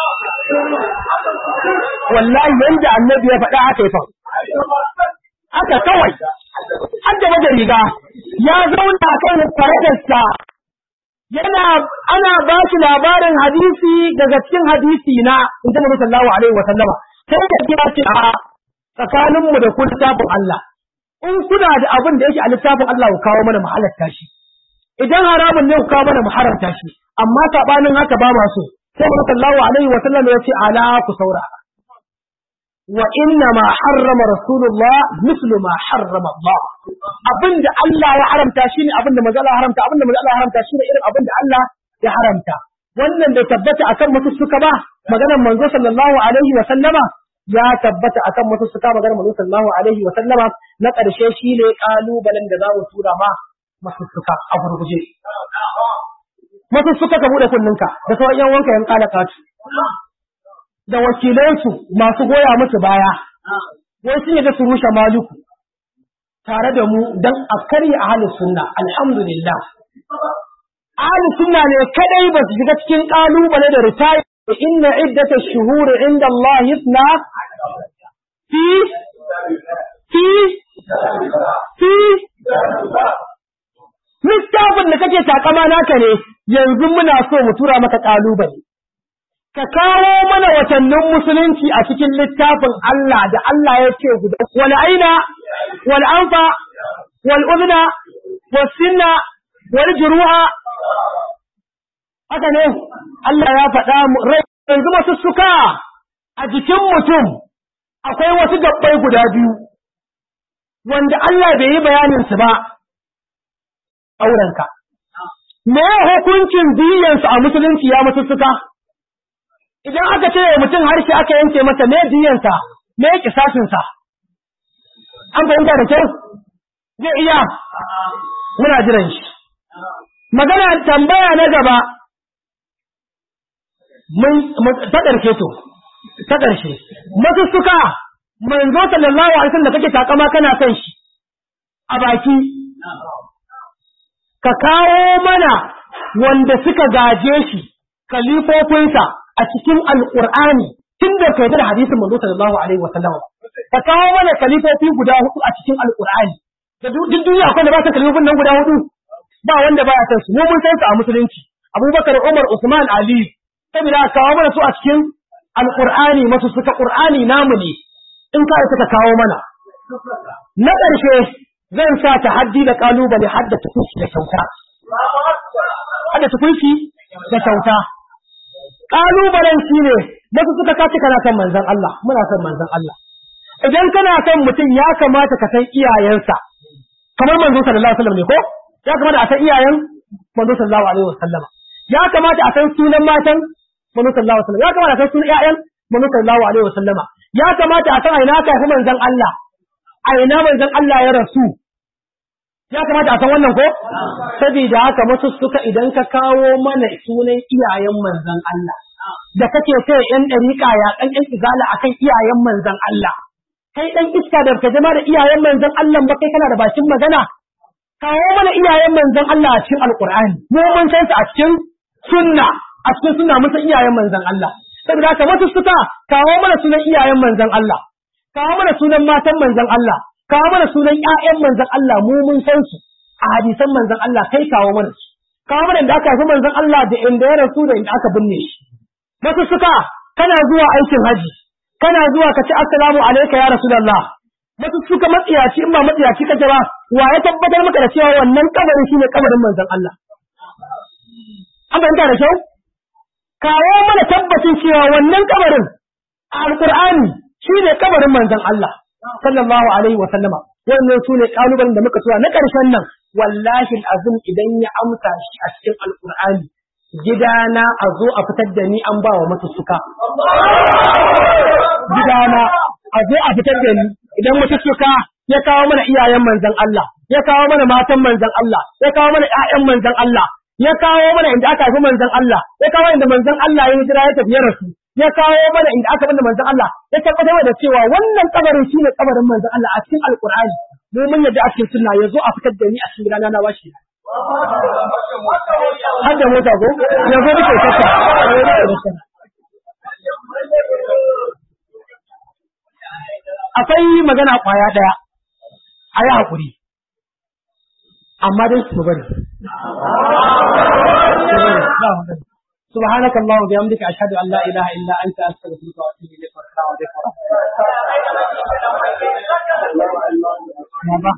wallahi yanda annabi ya faɗa aka yi fa haka kawai har da wajen riga ya zauna kan kwaratarsa yana ana ba shi labarin hadisi daga cikin hadisi na in ji sallallahu alaihi wa sallama sai da kira ce a tsakaninmu da ku littafin Allah in kuna da abin da yake a littafin Allah ku kawo mana mu halatta shi idan haramun ne ku kawo mana mu haramta shi amma sabanin haka ba ma so sai sallallahu alaihi wa sallam ya ce ala ku saurara wa inna ma harrama rasulullah mislu ma harrama Allah abinda Allah ya haramta shine abinda manzo Allah haramta abinda manzo Allah haramta shine irin abinda Allah ya haramta wannan da tabbata akan mutu suka ba maganar manzo sallallahu alaihi wa sallama ya tabbata akan mutu suka maganar manzo sallallahu alaihi wa sallama na karshe shine kalubalen da za mu tura ma masu suka a gurguje masu suka ka bude kunninka da sauran yan wanka yan kala katu da wakilansu masu goya musu baya wai sun yi da su rushe maluku tare da mu don a karya ahalin sunna alhamdulillah ahalin sunna ne kadai ba su shiga cikin kalubale da ritayi inna iddata shuhuri inda Allah yasna fi fi fi littafin da kake takama naka ne yanzu muna so mu tura maka kalubale ka kawo mana watannin musulunci a cikin littafin Allah da Allah ya ce guda wal aina wal anfa wal udna was sinna wal juruha haka ne Allah ya faɗa mu rai yanzu masu suka a jikin mutum akwai wasu gabbai guda biyu wanda Allah bai yi bayanin su ba aurenka me hukuncin diyansu a musulunci ya musu suka idan aka ce mutum harshe aka yanke masa me diyansa me kisashinsa an fahimta da kyau zai iya muna jiran shi magana tambaya na gaba mun ta ƙarshe to ta ƙarshe masussuka manzo sallallahu alaihi wasallam da kake takama kana son shi a baki ka kawo mana wanda suka gaje shi kalifofinsa a cikin alƙur'ani tun da kai da hadisin manzo sallallahu alaihi wasallam ka kawo mana kalifofi guda hudu a cikin alƙur'ani da duk duniya akwai da ba su kalifofin nan guda hudu ba wanda baya san su mu mun san su a musulunci Abubakar Umar Usman Ali saboda kawo mana su a cikin alƙur'ani masu suka ƙur'ani namu ne in ka suka kawo mana na ƙarshe zan sa ta haddi da kalubale haddata kunshi da kyauta haddata kunshi da kyauta kalubalen shi ne wasu suka kace kana son manzon Allah muna son manzon Allah idan kana son mutum ya kamata ka san iyayensa kamar manzon sallallahu alaihi wasallam ne ko ya kamata a san iyayen manzon sallallahu alaihi wasallam ya kamata a san sunan matan manzon sallallahu alaihi wasallam ya kamata a san sunan iyayen manzon sallallahu alaihi wasallam ya kamata a san aina ka fi manzon Allah aina manzon Allah ya rasu ya kamata a san wannan ko saboda haka wasu suka idan ka kawo mana sunan iyayen manzon Allah da kake sai yan dariƙa ya kan yan izala akan iyayen manzon Allah kai dan iska da ka zama da iyayen manzon Allah ba kai kana da bakin magana kawo mana iyayen manzon Allah a cikin alqur'ani mu mun san su a cikin sunna a cikin sunna mun san iyayen manzon Allah saboda haka wasu suka kawo mana sunan iyayen manzon Allah kawo mana sunan matan manzon Allah kawo mana sunan ƴaƴan manzon Allah mu mun san su a hadisan manzon Allah kai kawo mana su kawo mana da aka haifi manzon Allah da inda ya rasu da inda aka binne shi wasu suka kana zuwa aikin haji kana zuwa ka ci assalamu alayka ya rasulullah wasu suka matsiyaci in ba matsiyaci kake ba wa ya tabbatar maka da cewa wannan kabarin shine kabarin manzon Allah an fahimta da kyau kawo mana tabbacin cewa wannan kabarin a alqur'ani shine kabarin manzon Allah sallallahu alaihi wa sallama wannan su ne kalubalen da muka tura na ƙarshen nan wallahi azum idan ya amsa shi a cikin alqur'ani gidana a zo a fitar da ni an ba wa masussuka gidana a zo a fitar da ni idan masussuka ya kawo mana iyayen manzon Allah ya kawo mana matan manzon Allah ya kawo mana ƴaƴan manzon Allah ya kawo mana inda aka haifi manzon Allah ya kawo inda manzon Allah ya hijira ya tafi ya rasu ya kawo mana inda aka bada manzon Allah ya tabbatar da cewa wannan kabarin shine kabarin manzon Allah a cikin alqur'ani mu mun yadda a cikin sunna yazo a fitar da ni a cikin rana na washi har da mota ko yanzu nake saka akwai magana kwaya daya a yi haƙuri amma dai su bari سبحانك اللهم وبحمدك أشهد أن لا إله إلا أنت أستغفرك وأتوب إليك والسلام عليكم ورحمة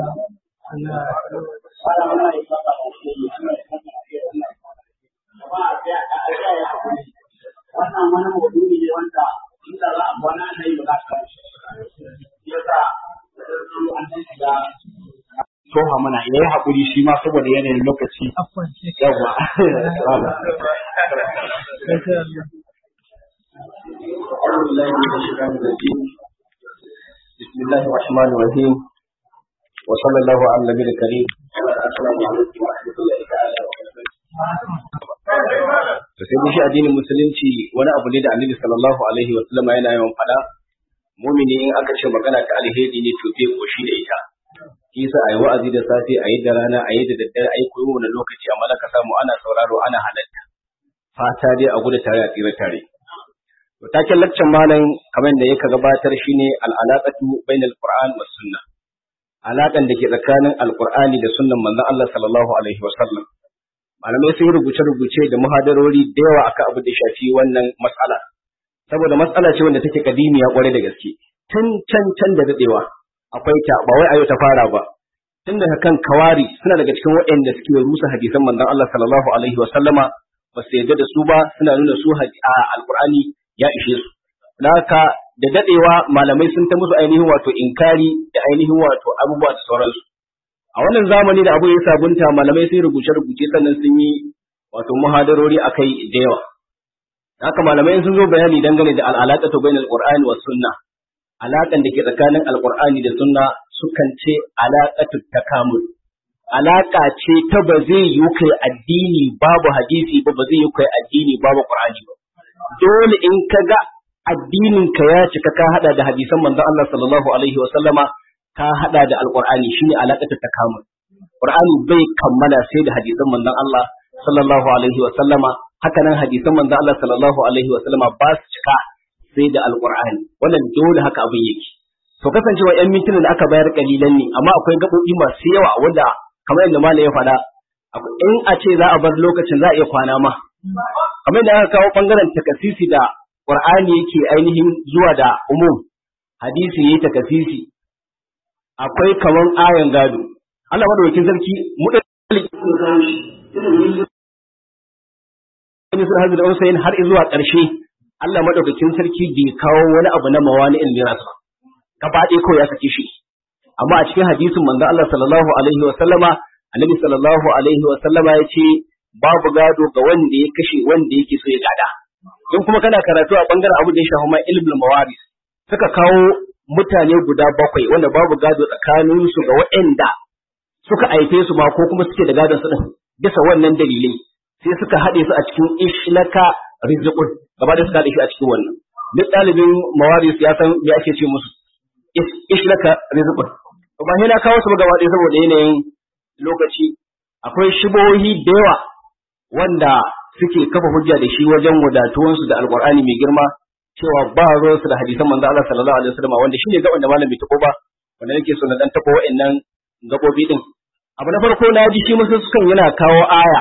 wannan wani maudu'i ne wanda inda za a kwana na yi ba za ka yasa an shiga toha mana ya yi haƙuri shi ma saboda yanayin lokaci yawa بسم الله الرحمن الرحيم وصلى الله على النبي الكريم السلام عليكم ورحمة الله تعالى to sai shi addinin musulunci wani abu ne da annabi sallallahu alaihi wa sallama yana yawan faɗa mumini in aka ce magana ta alheri ne to zai koshi da ita kisa ayi wa'azi da safe ayi da rana ayi da daddare ayi koyo wani lokaci amma ka samu ana sauraro ana halatta fata dai a gudu tare a tsira tare to taken laccan malam kamar da yake gabatar shine al-alaqatu bainal qur'an was sunna alaƙan da ke tsakanin alqur'ani da sunnan manzon Allah sallallahu alaihi wa sallam malamai sun rubuce-rubuce da muhadarori da yawa akan abu da shafi wannan matsala saboda matsala ce wanda take kadimiya kwarai da gaske tun can can da dadewa akwai ta ba wai ayo ta fara ba tun daga kan kawari suna daga cikin waɗanda suke rusa hadisan manzon Allah sallallahu alaihi wa sallama ba su yarda da su ba suna nuna su a alqur'ani ya ishe su haka da dadewa malamai sun ta musu ainihin wato inkari da ainihin wato abubuwa da sauransu a wannan zamani da abu ya sabunta malamai sun rubuce-rubuce sannan sun yi wato muhadarori akai da yawa haka malamai sun zo bayani dangane da al'alaƙatu bain al-qur'ani was sunna alaƙan da ke tsakanin alqur'ani da sunna sukan ce alaƙatu takamul alaƙa ce ta ba zai yi kai addini babu hadisi ba ba zai yi kai addini babu qur'ani ba dole in ka ga addinin ka ya cika ka hada da hadisan manzon Allah sallallahu alaihi wa sallama ka hada da alqur'ani shine alaƙatu takamul qur'ani bai kammala sai da hadisan manzon Allah sallallahu alaihi wa sallama haka nan hadisan manzon Allah sallallahu alaihi wa sallama ba su cika sai da alqur'ani wannan dole haka abin yake to kasancewa yan mintuna da aka bayar kalilan ne amma akwai gaɓoɓi masu yawa wanda kamar yadda malam ya faɗa in a ce za a bar lokacin za a iya kwana ma kamar yadda aka kawo bangaren takasisi da qur'ani yake ainihin zuwa da umum hadisi yayi takasisi akwai kaman ayan gado Allah madaukakin sarki mu da sun hazu da Usain har zuwa ƙarshe Allah madaukakin sarki bai kawo wani abu na mawani in miras ba gaba ɗaya kawai ya sake shi amma a cikin hadisin manzo Allah sallallahu alaihi wa sallama annabi sallallahu alaihi wa sallama ya ce babu gado ga wanda ya kashe wanda yake so ya gada in kuma kana karatu a bangaren abu da ya shafi ma ilmul mawaris suka kawo mutane guda bakwai wanda babu gado tsakanin su ga waɗanda suka aife su ma ko kuma suke da gadon su din bisa wannan dalilai sai suka haɗe su a cikin ishlaka rizqun gaba da suka haɗe shi a cikin wannan duk ɗalibin mawaris ya san me ake ce musu ishlaka rizqun ba sai na kawo su ba gaba ɗaya saboda yanayin lokaci akwai shibohi da yawa wanda suke kafa hujja da shi wajen wadatuwansu da alqur'ani mai girma cewa ba ruwansu da hadisan manzo Allah sallallahu alaihi wasallam wanda shine gaban da malam bai tako ba wanda nake so na dan tako wa'annan gabobi din abu na farko na ji shi musu sukan yana kawo aya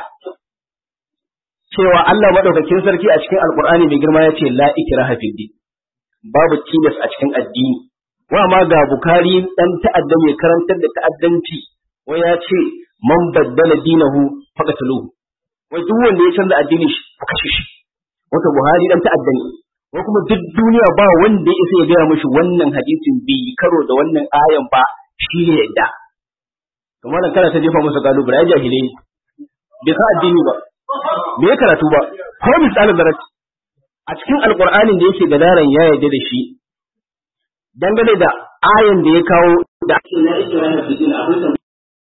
cewa Allah madaukakin sarki a cikin alqur'ani mai girma yace la ikraha fid din babu tilas a cikin addini wa ma ga bukari dan ta'adda mai karantar da ta'addanci wai ya ce man baddala dinahu faqatluhu wai duk wanda ya canza addini shi ku kashe shi wato buhari dan ta'adda ne ko kuma duk duniya ba wanda ya isa ya gaya mishi wannan hadisin bai karo da wannan ayan ba shi ne yadda kamar nan kana ta jefa masa kalubale ya jahile bai ka addini ba bai ya karatu ba ko misalin zarat a cikin alqur'anin da yake gadaran ya yarda da shi dangane da ayan da ya kawo da ake la ikraha fi din abin da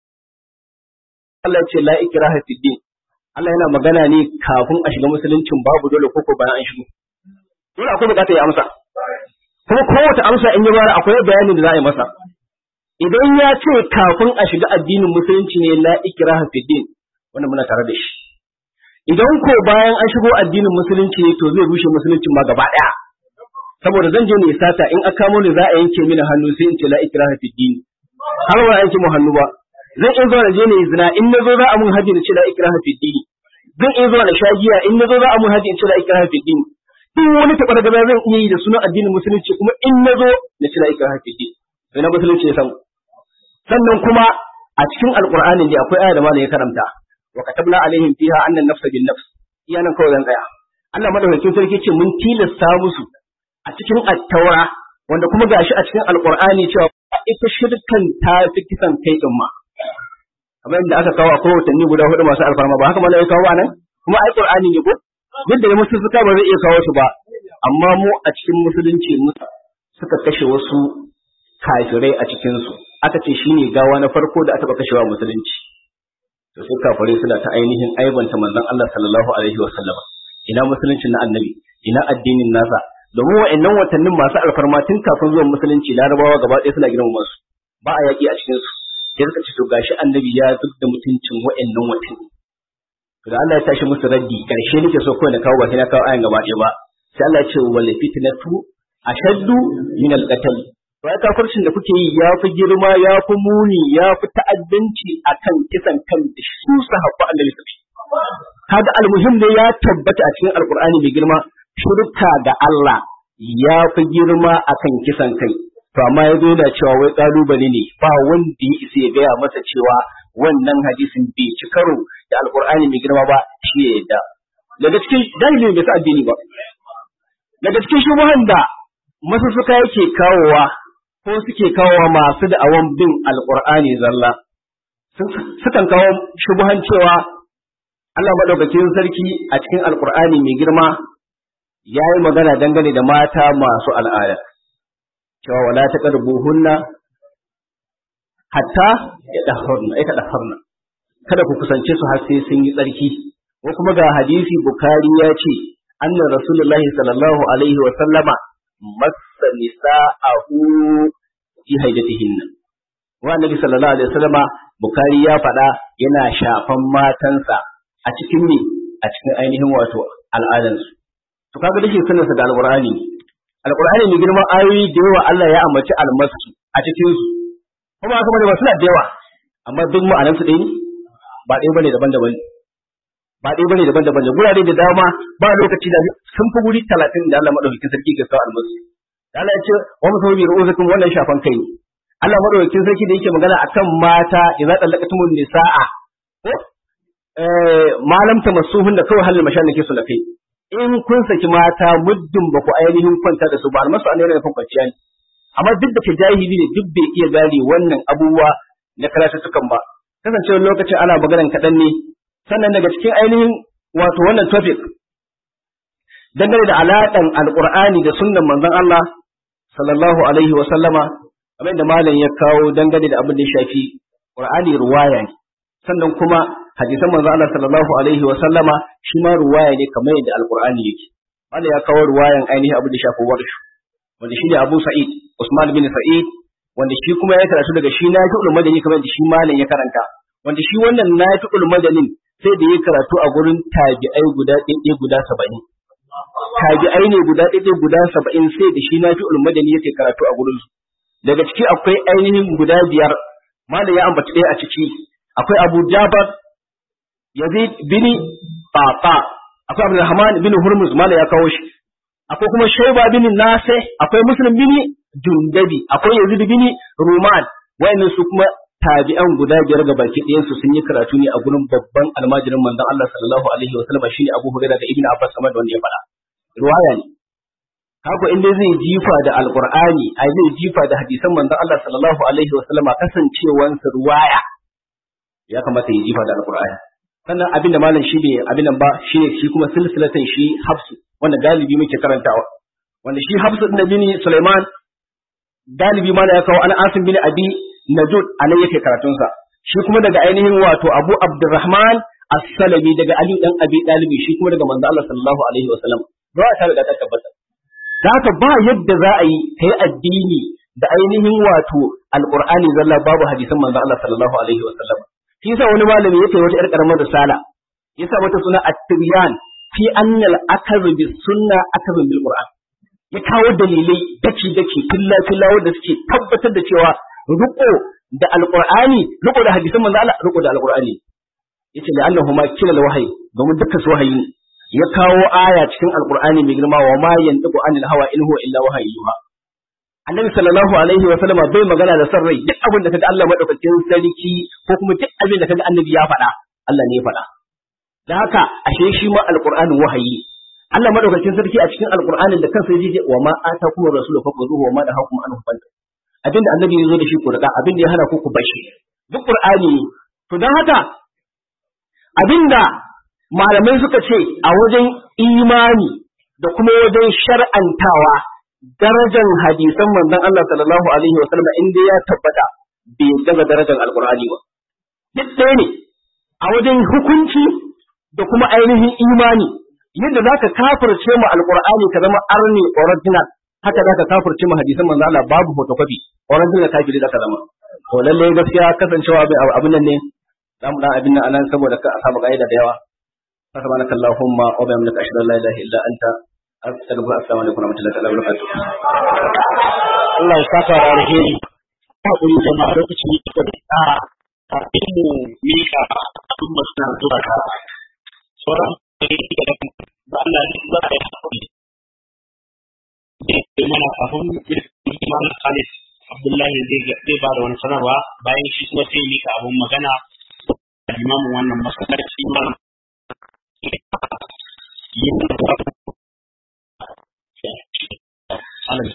Allah ce la ikraha fi din Allah yana magana ne kafin a shiga musuluncin babu dole koko bayan an shigo dole akwai bukatar ya amsa kuma kowace amsa in ya bara akwai bayanin da za a yi masa idan ya ce kafin a shiga addinin musulunci ne la ikraha fi din wannan muna tare da shi idan ko bayan an shigo addinin musulunci ne to zai rushe musuluncin ma gaba daya saboda zan je ne sata in aka kamo ni za a yanke mini hannu sai in ce la ikraha fi din har ba yanke mu hannu ba zan in zo na je ne zina in na zo za a mun haji na ce la ikraha fi din zan in zo na sha giya in na zo za a mun haji in ce la ikraha fi din duk wani taɓa gaba zan iya yi da sunan addinin musulunci kuma in na zo na ci la'ika hafi ce sai na musulunci ya samu sannan kuma a cikin alƙur'anin da akwai aya da malam ya karanta wa katabna alaihim fiha annan nafsa bin nafs iya nan kawai zan tsaya Allah madaukakin sarki ce mun tilasta musu a cikin attaura wanda kuma gashi a cikin alƙur'ani cewa ita shirkan ta fi kisan kai din ma kamar yadda aka kawo akwai watanni guda hudu masu alfarma ba haka malam ya kawo ba nan kuma ai qur'ani ne ko duk da musu suka ba zai iya kawo su ba amma mu a cikin musulunci suka kashe wasu kafirai a cikin su aka ce shine gawa na farko da aka taba kashewa musulunci to sai kafirai suna ta ainihin aibanta manzon Allah sallallahu alaihi wasallam ina musuluncin na annabi ina addinin nasa domin wa'annan watannin masu alfarma tun kafin zuwan musulunci larabawa gaba ɗaya suna girmama su ba a yaƙi a cikin su sai suka ce to gashi annabi ya zub da mutuncin wa'annan watanni da Allah ya tashi musu raddi karshe nake so kawai na kawo ba sai na kawo ayan gaba ɗaya ba sai Allah ya ce wal fitnatu ashaddu min al qatl to ai kafircin da kuke yi ya fi girma ya fi muni ya fi ta'addanci akan kisan kan da su sahabba annabi sallallahu kaga almuhim ne ya tabbata a cikin alqur'ani mai girma shirka ga Allah ya fi girma akan kisan kai to amma ya zo da cewa wai kalubale ne ba wanda ya isa ya gaya masa cewa wannan hadisin bai ci karo da alkur'ani mai girma ba shi ya yadda daga cikin dalilin bai sa addini ba daga cikin shubuhan da masussuka yake kawowa ko suke kawowa masu da awan bin alkur'ani zalla sukan kawo shubuhan cewa Allah madaukakin sarki a cikin alkur'ani mai girma ya yi magana dangane da mata masu al'ada cewa wala taqrabuhunna hatta ya dahurna ya dahurna kada ku kusance su har sai sun yi tsarki ko kuma ga hadisi bukari ya ce anna rasulullahi sallallahu alaihi wa sallama massa nisa'ahu fi haidatihinna wa annabi sallallahu alaihi wa sallama bukari ya faɗa yana shafan matansa a cikin ne a cikin ainihin wato al'adansu to kaga dake sunansa da alqur'ani alqur'ani mai girman ayoyi da yawa Allah ya ambaci almasu a cikin su kuma haka bane ba suna da yawa amma duk ma'anar su ɗaya ne ba ɗaya bane daban-daban ba ɗaya bane daban-daban ne gurare da dama ba lokaci da sun fi guri talatin da Allah madaukakin sarki ke kawo almasu da Allah ya ce wa musawi bi ru'usakum wannan shafan kai ne Allah madaukakin sarki da yake magana akan mata idza talaqatumun nisaa ko eh malam tamassuhun da kawai halin mashan nake so da kai in kun saki mata muddin ba ku ainihin kwanta da su ba almasu an yana nufin kwanciya ne amma duk da ke jahili ne duk bai iya gane wannan abubuwa na karatuttukan ba kasancewar lokacin ana maganan kaɗan ne sannan daga cikin ainihin wato wannan topic dangane da alaƙan alƙur'ani da sunnan manzon Allah sallallahu alaihi wa sallama abin da malam ya kawo dangane da abin da ya shafi qur'ani ruwaya ne sannan kuma hadisan manzon Allah sallallahu alaihi wa sallama shi ma ruwaya ne kamar yadda alƙur'ani yake malam ya kawo ruwayan ainihin abin da ya shafi warshu wanda shi ne Abu Sa'id Usman bin Sa'id wanda shi kuma ya karatu daga shi na fi'ul madani kamar da shi malam ya karanta wanda shi wannan na fi'ul madanin sai da ya karatu a gurin tabi'ai guda ɗaiɗai guda saba'in tabi'ai ne guda ɗaiɗai guda saba'in sai da shi na fi'ul madani yake karatu a gurin su daga ciki akwai ainihin guda biyar malam ya ambaci ɗaya a ciki akwai Abu Jabar Yazid bin Tata akwai Abdulrahman bin Hurmuz malam ya kawo shi akwai kuma Shaiba bin Nase akwai Muslim bin Jundabi akwai Yazid bin Ruman wayannan su kuma tabi'an guda biyar ga baki ɗayan su sun yi karatu ne a gurin babban almajirin manzon Allah sallallahu alaihi wa sallam shine Abu Hurairah da Ibn Abbas kamar da wanda ya faɗa riwaya ne haka in dai zai jifa da alqur'ani ai zai jifa da hadisan manzon Allah sallallahu alaihi wa sallama kasancewan su riwaya ya kamata ya jifa da alqur'ani sannan abin da malam shi bai abin nan ba shi shi kuma silsilatan shi hafsu wanda galibi muke karantawa wanda shi hafsu din bin Sulaiman galibi malam ya kawo an asim bin abi najud anan yake karatun sa shi kuma daga ainihin wato Abu Abdurrahman as-Salami daga Ali dan Abi Dalibi shi kuma daga manzo Allah sallallahu alaihi wasallam ba ta da tabbata da haka ba yadda za a yi kai addini da ainihin wato alqur'ani zalla babu hadisan manzo Allah sallallahu alaihi wasallam shi yasa wani malami yake wata yar karamar risala yasa mata suna at-tibyan fi annal akaz bis sunna akaz bil qur'an ya kawo dalilai daki daki filla filla wanda suke tabbatar da cewa riko da alqur'ani riko da hadisan manzo Allah riko da alqur'ani yace da annahu ma kila wahayi domin dukkan su wahayi ya kawo aya cikin alqur'ani mai girma wa ma yantiqu anil hawa in huwa illa wahayyuha annabi sallallahu alaihi wa sallama bai magana da san rai duk abin da kaga Allah madaukakin sarki ko kuma duk abin da kaga annabi ya faɗa Allah ne ya faɗa da haka ashe shi ma alqur'ani wahayi Allah madaukakin sarki a cikin alqur'anin da kansa yaji wa ma atakum rasulu faquduhu wa ma nahakum anhu fantahu abinda annabi ya zo da shi ku riga abinda ya hana ku ku bashi duk qur'ani to dan haka abinda malamai suka ce a wajen imani da kuma wajen shar'antawa darajar hadisan manzon Allah sallallahu alaihi wasallam inda ya tabbata bai daga darajar alqur'ani ba duk ɗaya ne a wajen hukunci da kuma ainihin imani yadda zaka kafirce mu alqur'ani ka zama arni original haka zaka kafirce mu hadisan manzon Allah babu photocopy original kafiri zaka zama to lalle gaskiya kasancewa abin nan ne za mu dan abin nan anan saboda ka samu kaida da yawa سبحانك اللهم وبحمدك أشهد أن لا إله إلا أنت أستغفرك السلام عليكم ورحمة الله وبركاته Allah ya saka da alheri hakuri jama'a lokaci ne da ta kafin mu mika abin da suna zuwa ka sauran da Allah ne za a yi hakuri da mana kafin Imam Khalid Abdullahi zai ba da wani sanarwa bayan shi kuma sai mika abin magana limamin wannan masallaci Imam Alam.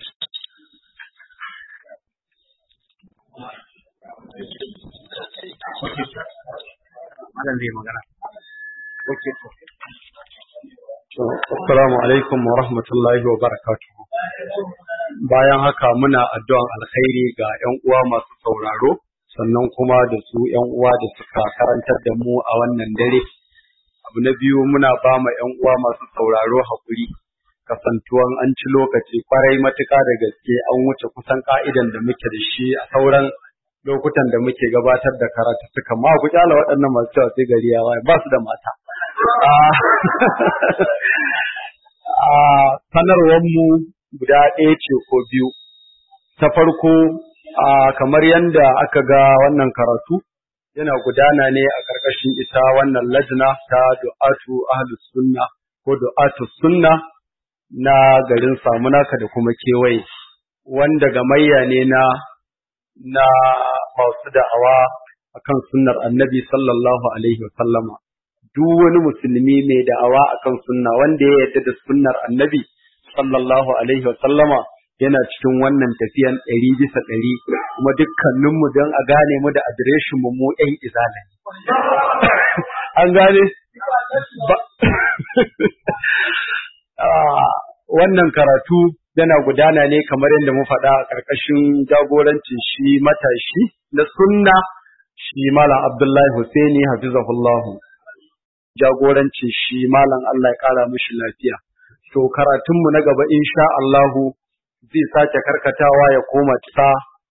Malam zai magana. Assalamu alaikum wa rahmatullahi wa barakatuhu. Bayan haka muna addu'an alkhairi ga ‘yan uwa masu sauraro, sannan kuma da su ‘yan uwa da suka karantar da mu a wannan dare. Abu na biyu muna ba ma ‘yan uwa masu sauraro haƙuri, kasantuwan an ci lokaci kwarai matuƙa da gaske an wuce kusan ka'idan da muke da shi a sauran lokutan da muke gabatar da karatu suka ma ku kyala waɗannan masu cewa sai gari ya waye ba su da mata. sanarwar mu guda ɗaya ce ko biyu. Ta farko kamar yadda aka ga wannan karatu yana gudana ne a ƙarƙashin ita wannan lajna ta du'atu ahlus sunna ko du'atu sunna na garin samunaka da kuma kewaye wanda gamayya ne na na masu da'awa akan sunnar annabi sallallahu alaihi wa sallama duk wani musulmi mai da'awa akan sunna wanda ya yarda da sunnar annabi sallallahu alaihi wa sallama yana cikin wannan tafiyan ɗari bisa ɗari kuma dukkaninmu don a gane mu da adireshin mu mu ƴan izala an gane wannan karatu yana gudana ne kamar yadda mu faɗa a ƙarƙashin jagorancin shi matashi na sunna shi malam abdullahi husaini hafizahullahu jagorancin shi malam Allah ya ƙara mishi lafiya to karatunmu na gaba insha Allahu zai sake karkatawa ya koma ta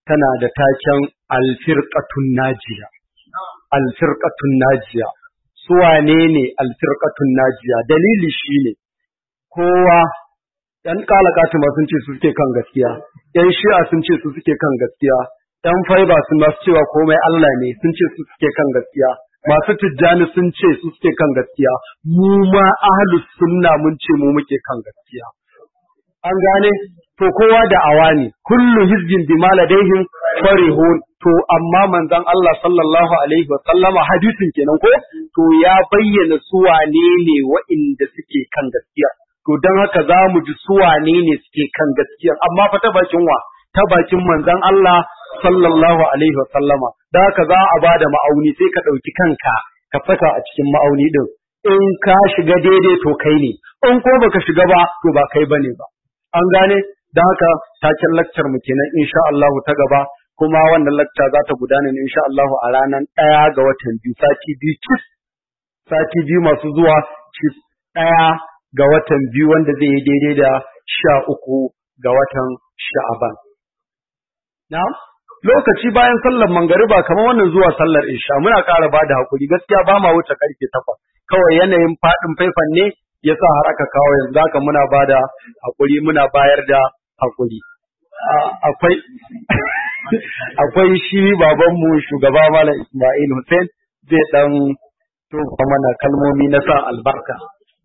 tana da taken alfirqatun najiya alfirqatun najiya su wane ne alfirqatun najiya dalili shine kowa ‘yan kalakatu ma sun ce su suke kan gaskiya, ‘yan shi'a sun ce su suke kan gaskiya, ‘yan faiba sun masu cewa komai Allah ne sun ce su suke kan gaskiya, masu tijjani sun ce su suke kan gaskiya, mu ma ahlus sunna mun ce mu muke kan gaskiya. An gane? To kowa da awa ne, kullu hizbin bi maladaihim farihun to amma manzon Allah sallallahu alaihi wa sallama hadisin kenan ko to ya bayyana su wane ne wa'inda suke kan gaskiya. to don haka za mu ji su wane ne suke kan gaskiya amma fa ta bakin wa ta bakin manzon Allah sallallahu alaihi wa sallama da haka za a bada ma'auni sai ka ɗauki kanka ka saka a cikin ma'auni din in ka shiga daidai to kai ne in ko baka shiga ba to ba kai bane ba an gane da haka taken lakcar mu kenan insha Allah ta gaba kuma wannan lakca za ta gudana ne insha Allah a ranar ɗaya ga watan biyu sati biyu cif sati biyu masu zuwa cif ɗaya ga watan biyu wanda zai yi daidai da sha uku ga watan sha'aban. Na? Lokaci bayan sallar mangariba kamar wannan zuwa sallar isha muna ƙara ba da haƙuri gaskiya ba ma wuce ƙarfe takwas kawai yanayin faɗin faifan ne ya sa har aka kawo yanzu haka muna ba da haƙuri muna bayar da haƙuri. Akwai akwai shi babanmu shugaba Malam Ismail Hussein zai ɗan tofa mana kalmomi na sa albarka.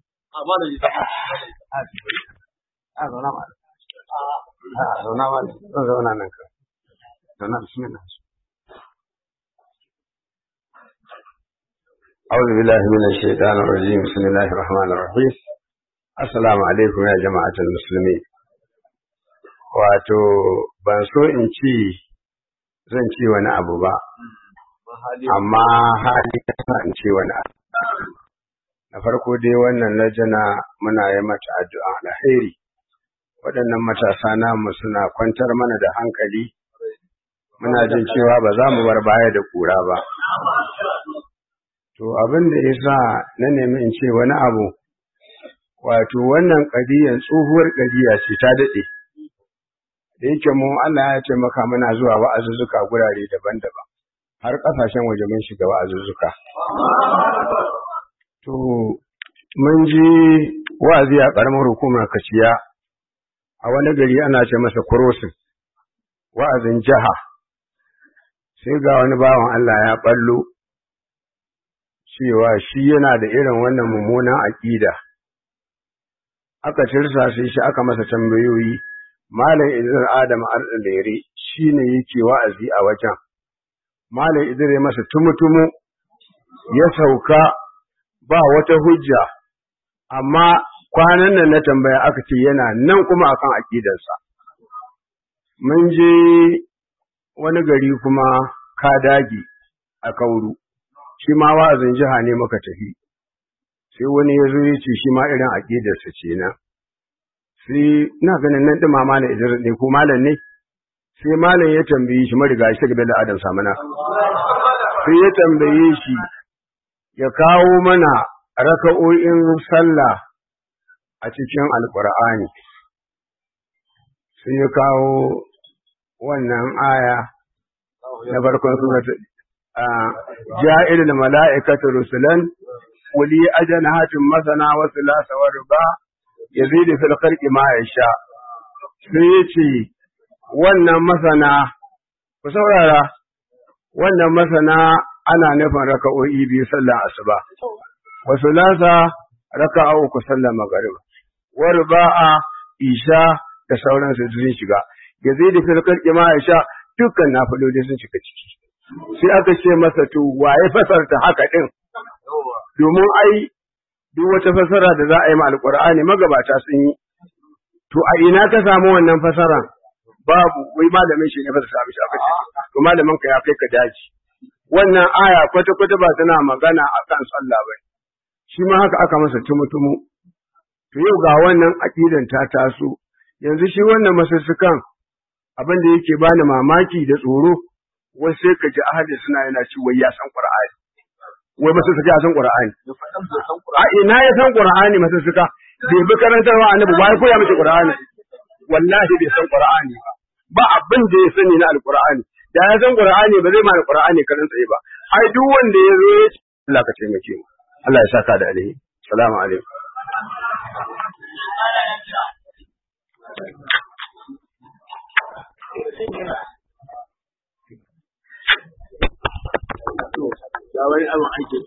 أعوذ بالله من الشيطان الرجيم بسم الله الرحمن الرحيم السلام عليكم يا جماعة المسلمين wato ban so in ci zan ci wani abu ba amma hali ya in ci wani abu na farko dai wannan lajana muna yi mata addu'a alheri waɗannan matasa namu suna kwantar mana da hankali muna jin cewa ba za mu bar baya da kura ba to abin da ya sa na nemi in ce wani abu wato wannan ƙadiyan tsohuwar ƙadiya ce ta daɗe da yake mu Allah ya taimaka muna zuwa wa'azuzzuka gurare daban-daban har ƙasashen waje mun shiga wa'azuzzuka To, mun ji wa'azi a ƙaramar hukumar kaciya a wani gari ana ce masa kurosin, wa'azin jiha, sai ga wani bawan Allah ya ɓallo cewa shi yana da irin wannan mummunan aƙida. Aka cirsa sai shi aka masa tambayoyi, Malam Idris Adam Al'alere shi ne yake wa'azi a wajen. Malam Idris ya masa tumutumu ya sauka ba wata hujja, amma kwanan nan na tambaya aka ce yana nan kuma akan aƙidarsa. Mun je wani gari kuma ka dagi a kauru, shi ma wa'azin jiha ne muka tafi, sai wani ya zo ya ce shi ma irin aƙidarsa ce na. Sai ina ganin nan ɗin mama na Idris ne ko malam ne, sai malam ya tambaye shi mariga shi da Adam Samana. Sai ya tambaye shi ya kawo mana raka'o'in sallah a cikin alƙur'ani sai ya kawo wannan aya na farkon surat ja'ilul mala'ikatu rusulan uli ajnahatin masana wa thulatha wa ruba yazidu fil khalqi ma yasha sai yace wannan masana ku saurara wannan masana ana nufin raka'o'i biyu sallar asuba wa thulatha raka'a uku sallar maghrib wa ruba'a isha da sauransu sun shiga yazidu fil khalqi ma yasha dukkan nafiloli sun shiga ciki sai aka ce masa to waye fasarta haka din domin ai duk wata fasara da za a yi ma alqur'ani magabata sun yi to a ina ka samu wannan fasaran babu wai malamin shi ne ba ta samu shi aka ce to malamin ka ya kai ka daji wannan aya kwata kwata ba tana magana akan sallah ba shi ma haka aka masa tumutumu to yau ga wannan aqidan ta taso yanzu shi wannan masussukan abin da yake bani mamaki da tsoro wai sai ka ji ahli suna yana ci wai ya san qur'ani wai masussuka ya san qur'ani a ina ya san qur'ani masussuka bai bi karantarwa annabi wai koya miki qur'ani wallahi bai san qur'ani ba ba abin da ya sani na alqur'ani da ya san qur'ani ba zai ma alqur'ani karan tsaye ba ai duk wanda ya zo ya ce Allah ka taimake mu Allah ya saka da alheri assalamu alaikum ga wani abin ake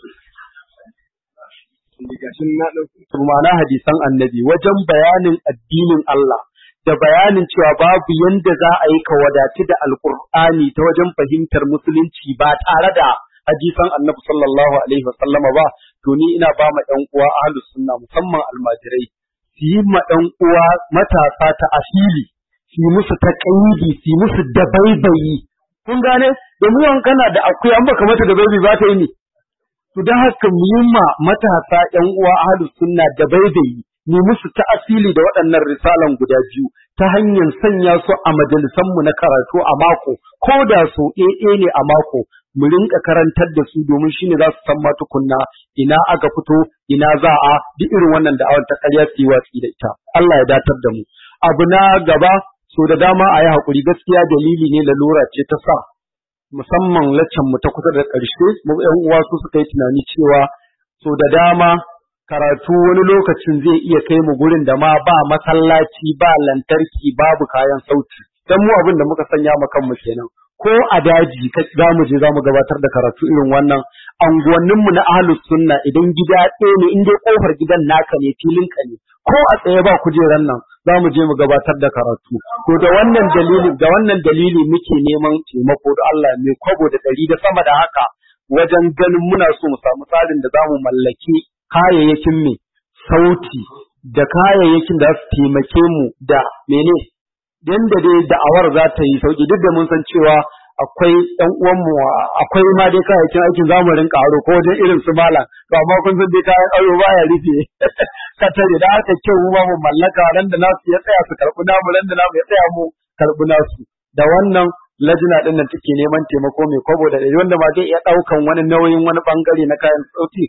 so ma'ana hadisan annabi wajen bayanin addinin Allah da bayanin cewa babu yanda za a yi ka wadatu da alkur'ani ta wajen fahimtar musulunci ba tare da hadisan annabi sallallahu alaihi wa sallama ba to ni ina ba ma ɗan uwa ahlus sunna musamman almajirai su yi ma ɗan uwa matasa ta asili su yi musu ta su yi musu dabaibayi kun gane domin yawan kana da akuya an baka mata dabaibayi ba ta yi ne to don haka mu yi ma matasa ƴan uwa ahlus sunna dabaibayi mu musu ta asili da waɗannan risalan guda biyu ta hanyar sanya su a majalisanmu na karatu a mako ko da so ɗaya ne a mako mu rinka karantar da su domin shine za su san ma tukunna ina aka fito ina za a duk irin wannan da'awar ta ƙarya su yi watsi da ita Allah ya datar da mu abu na gaba so da dama a yi haƙuri gaskiya dalili ne lalura ce ta sa musamman laccan mu ta kusa da ƙarshe mu ƴan uwa su suka yi tunani cewa so da dama karatu wani lokacin zai iya kai mu gurin da ma ba masallaci ba lantarki babu kayan sauti dan mu abin da muka sanya mu kanmu kenan ko a daji za mu je za mu gabatar da karatu irin wannan anguwanninmu na ahlus sunna idan gida ɗaya ne in dai kofar gidan naka ne filin ka ne ko a tsaye ba kujeran nan za mu je mu gabatar da karatu to da wannan dalili da wannan dalili muke neman taimako da Allah mai kwabo da ɗari da sama da haka wajen ganin muna so mu samu tsarin da za mu mallaki kayayyakin mai sauti da kayayyakin da su taimake mu da mene yanda dai da'awar za ta yi sauki duk da mun san cewa akwai ɗan uwanmu akwai ma dai kayayyakin aikin za mu rinka aro ko wajen irin su malam to amma kun san dai kayan aro ba ya rufe ka tare da haka kyau mu ma mu mallaka ran da nasu ya tsaya su karɓi namu ran da namu ya tsaya mu karɓi nasu da wannan lajina din nan take neman taimako mai kwabo da wanda ma zai iya ɗaukan wani nauyin wani bangare na kayan sauti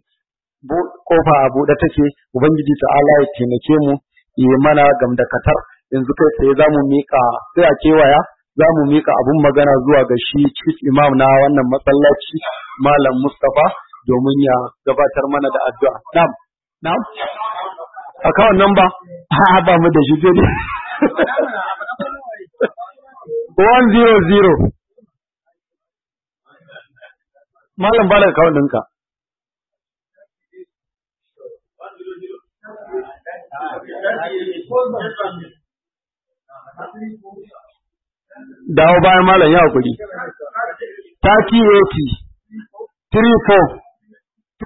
kofa a buɗe take ubangiji ta'ala ya taimake mu yi mana gamdakatar yanzu kai tsaye za mu miƙa sai a kewaya za mu miƙa abun magana zuwa ga shi chief imam na wannan masallaci malam mustapha domin ya gabatar mana da addu'a na'am na'am akawun nan ba a ba mu da shi dai one zero zero malam ba da akawun ɗinka dawo bayan malam ya hakuri 3080 34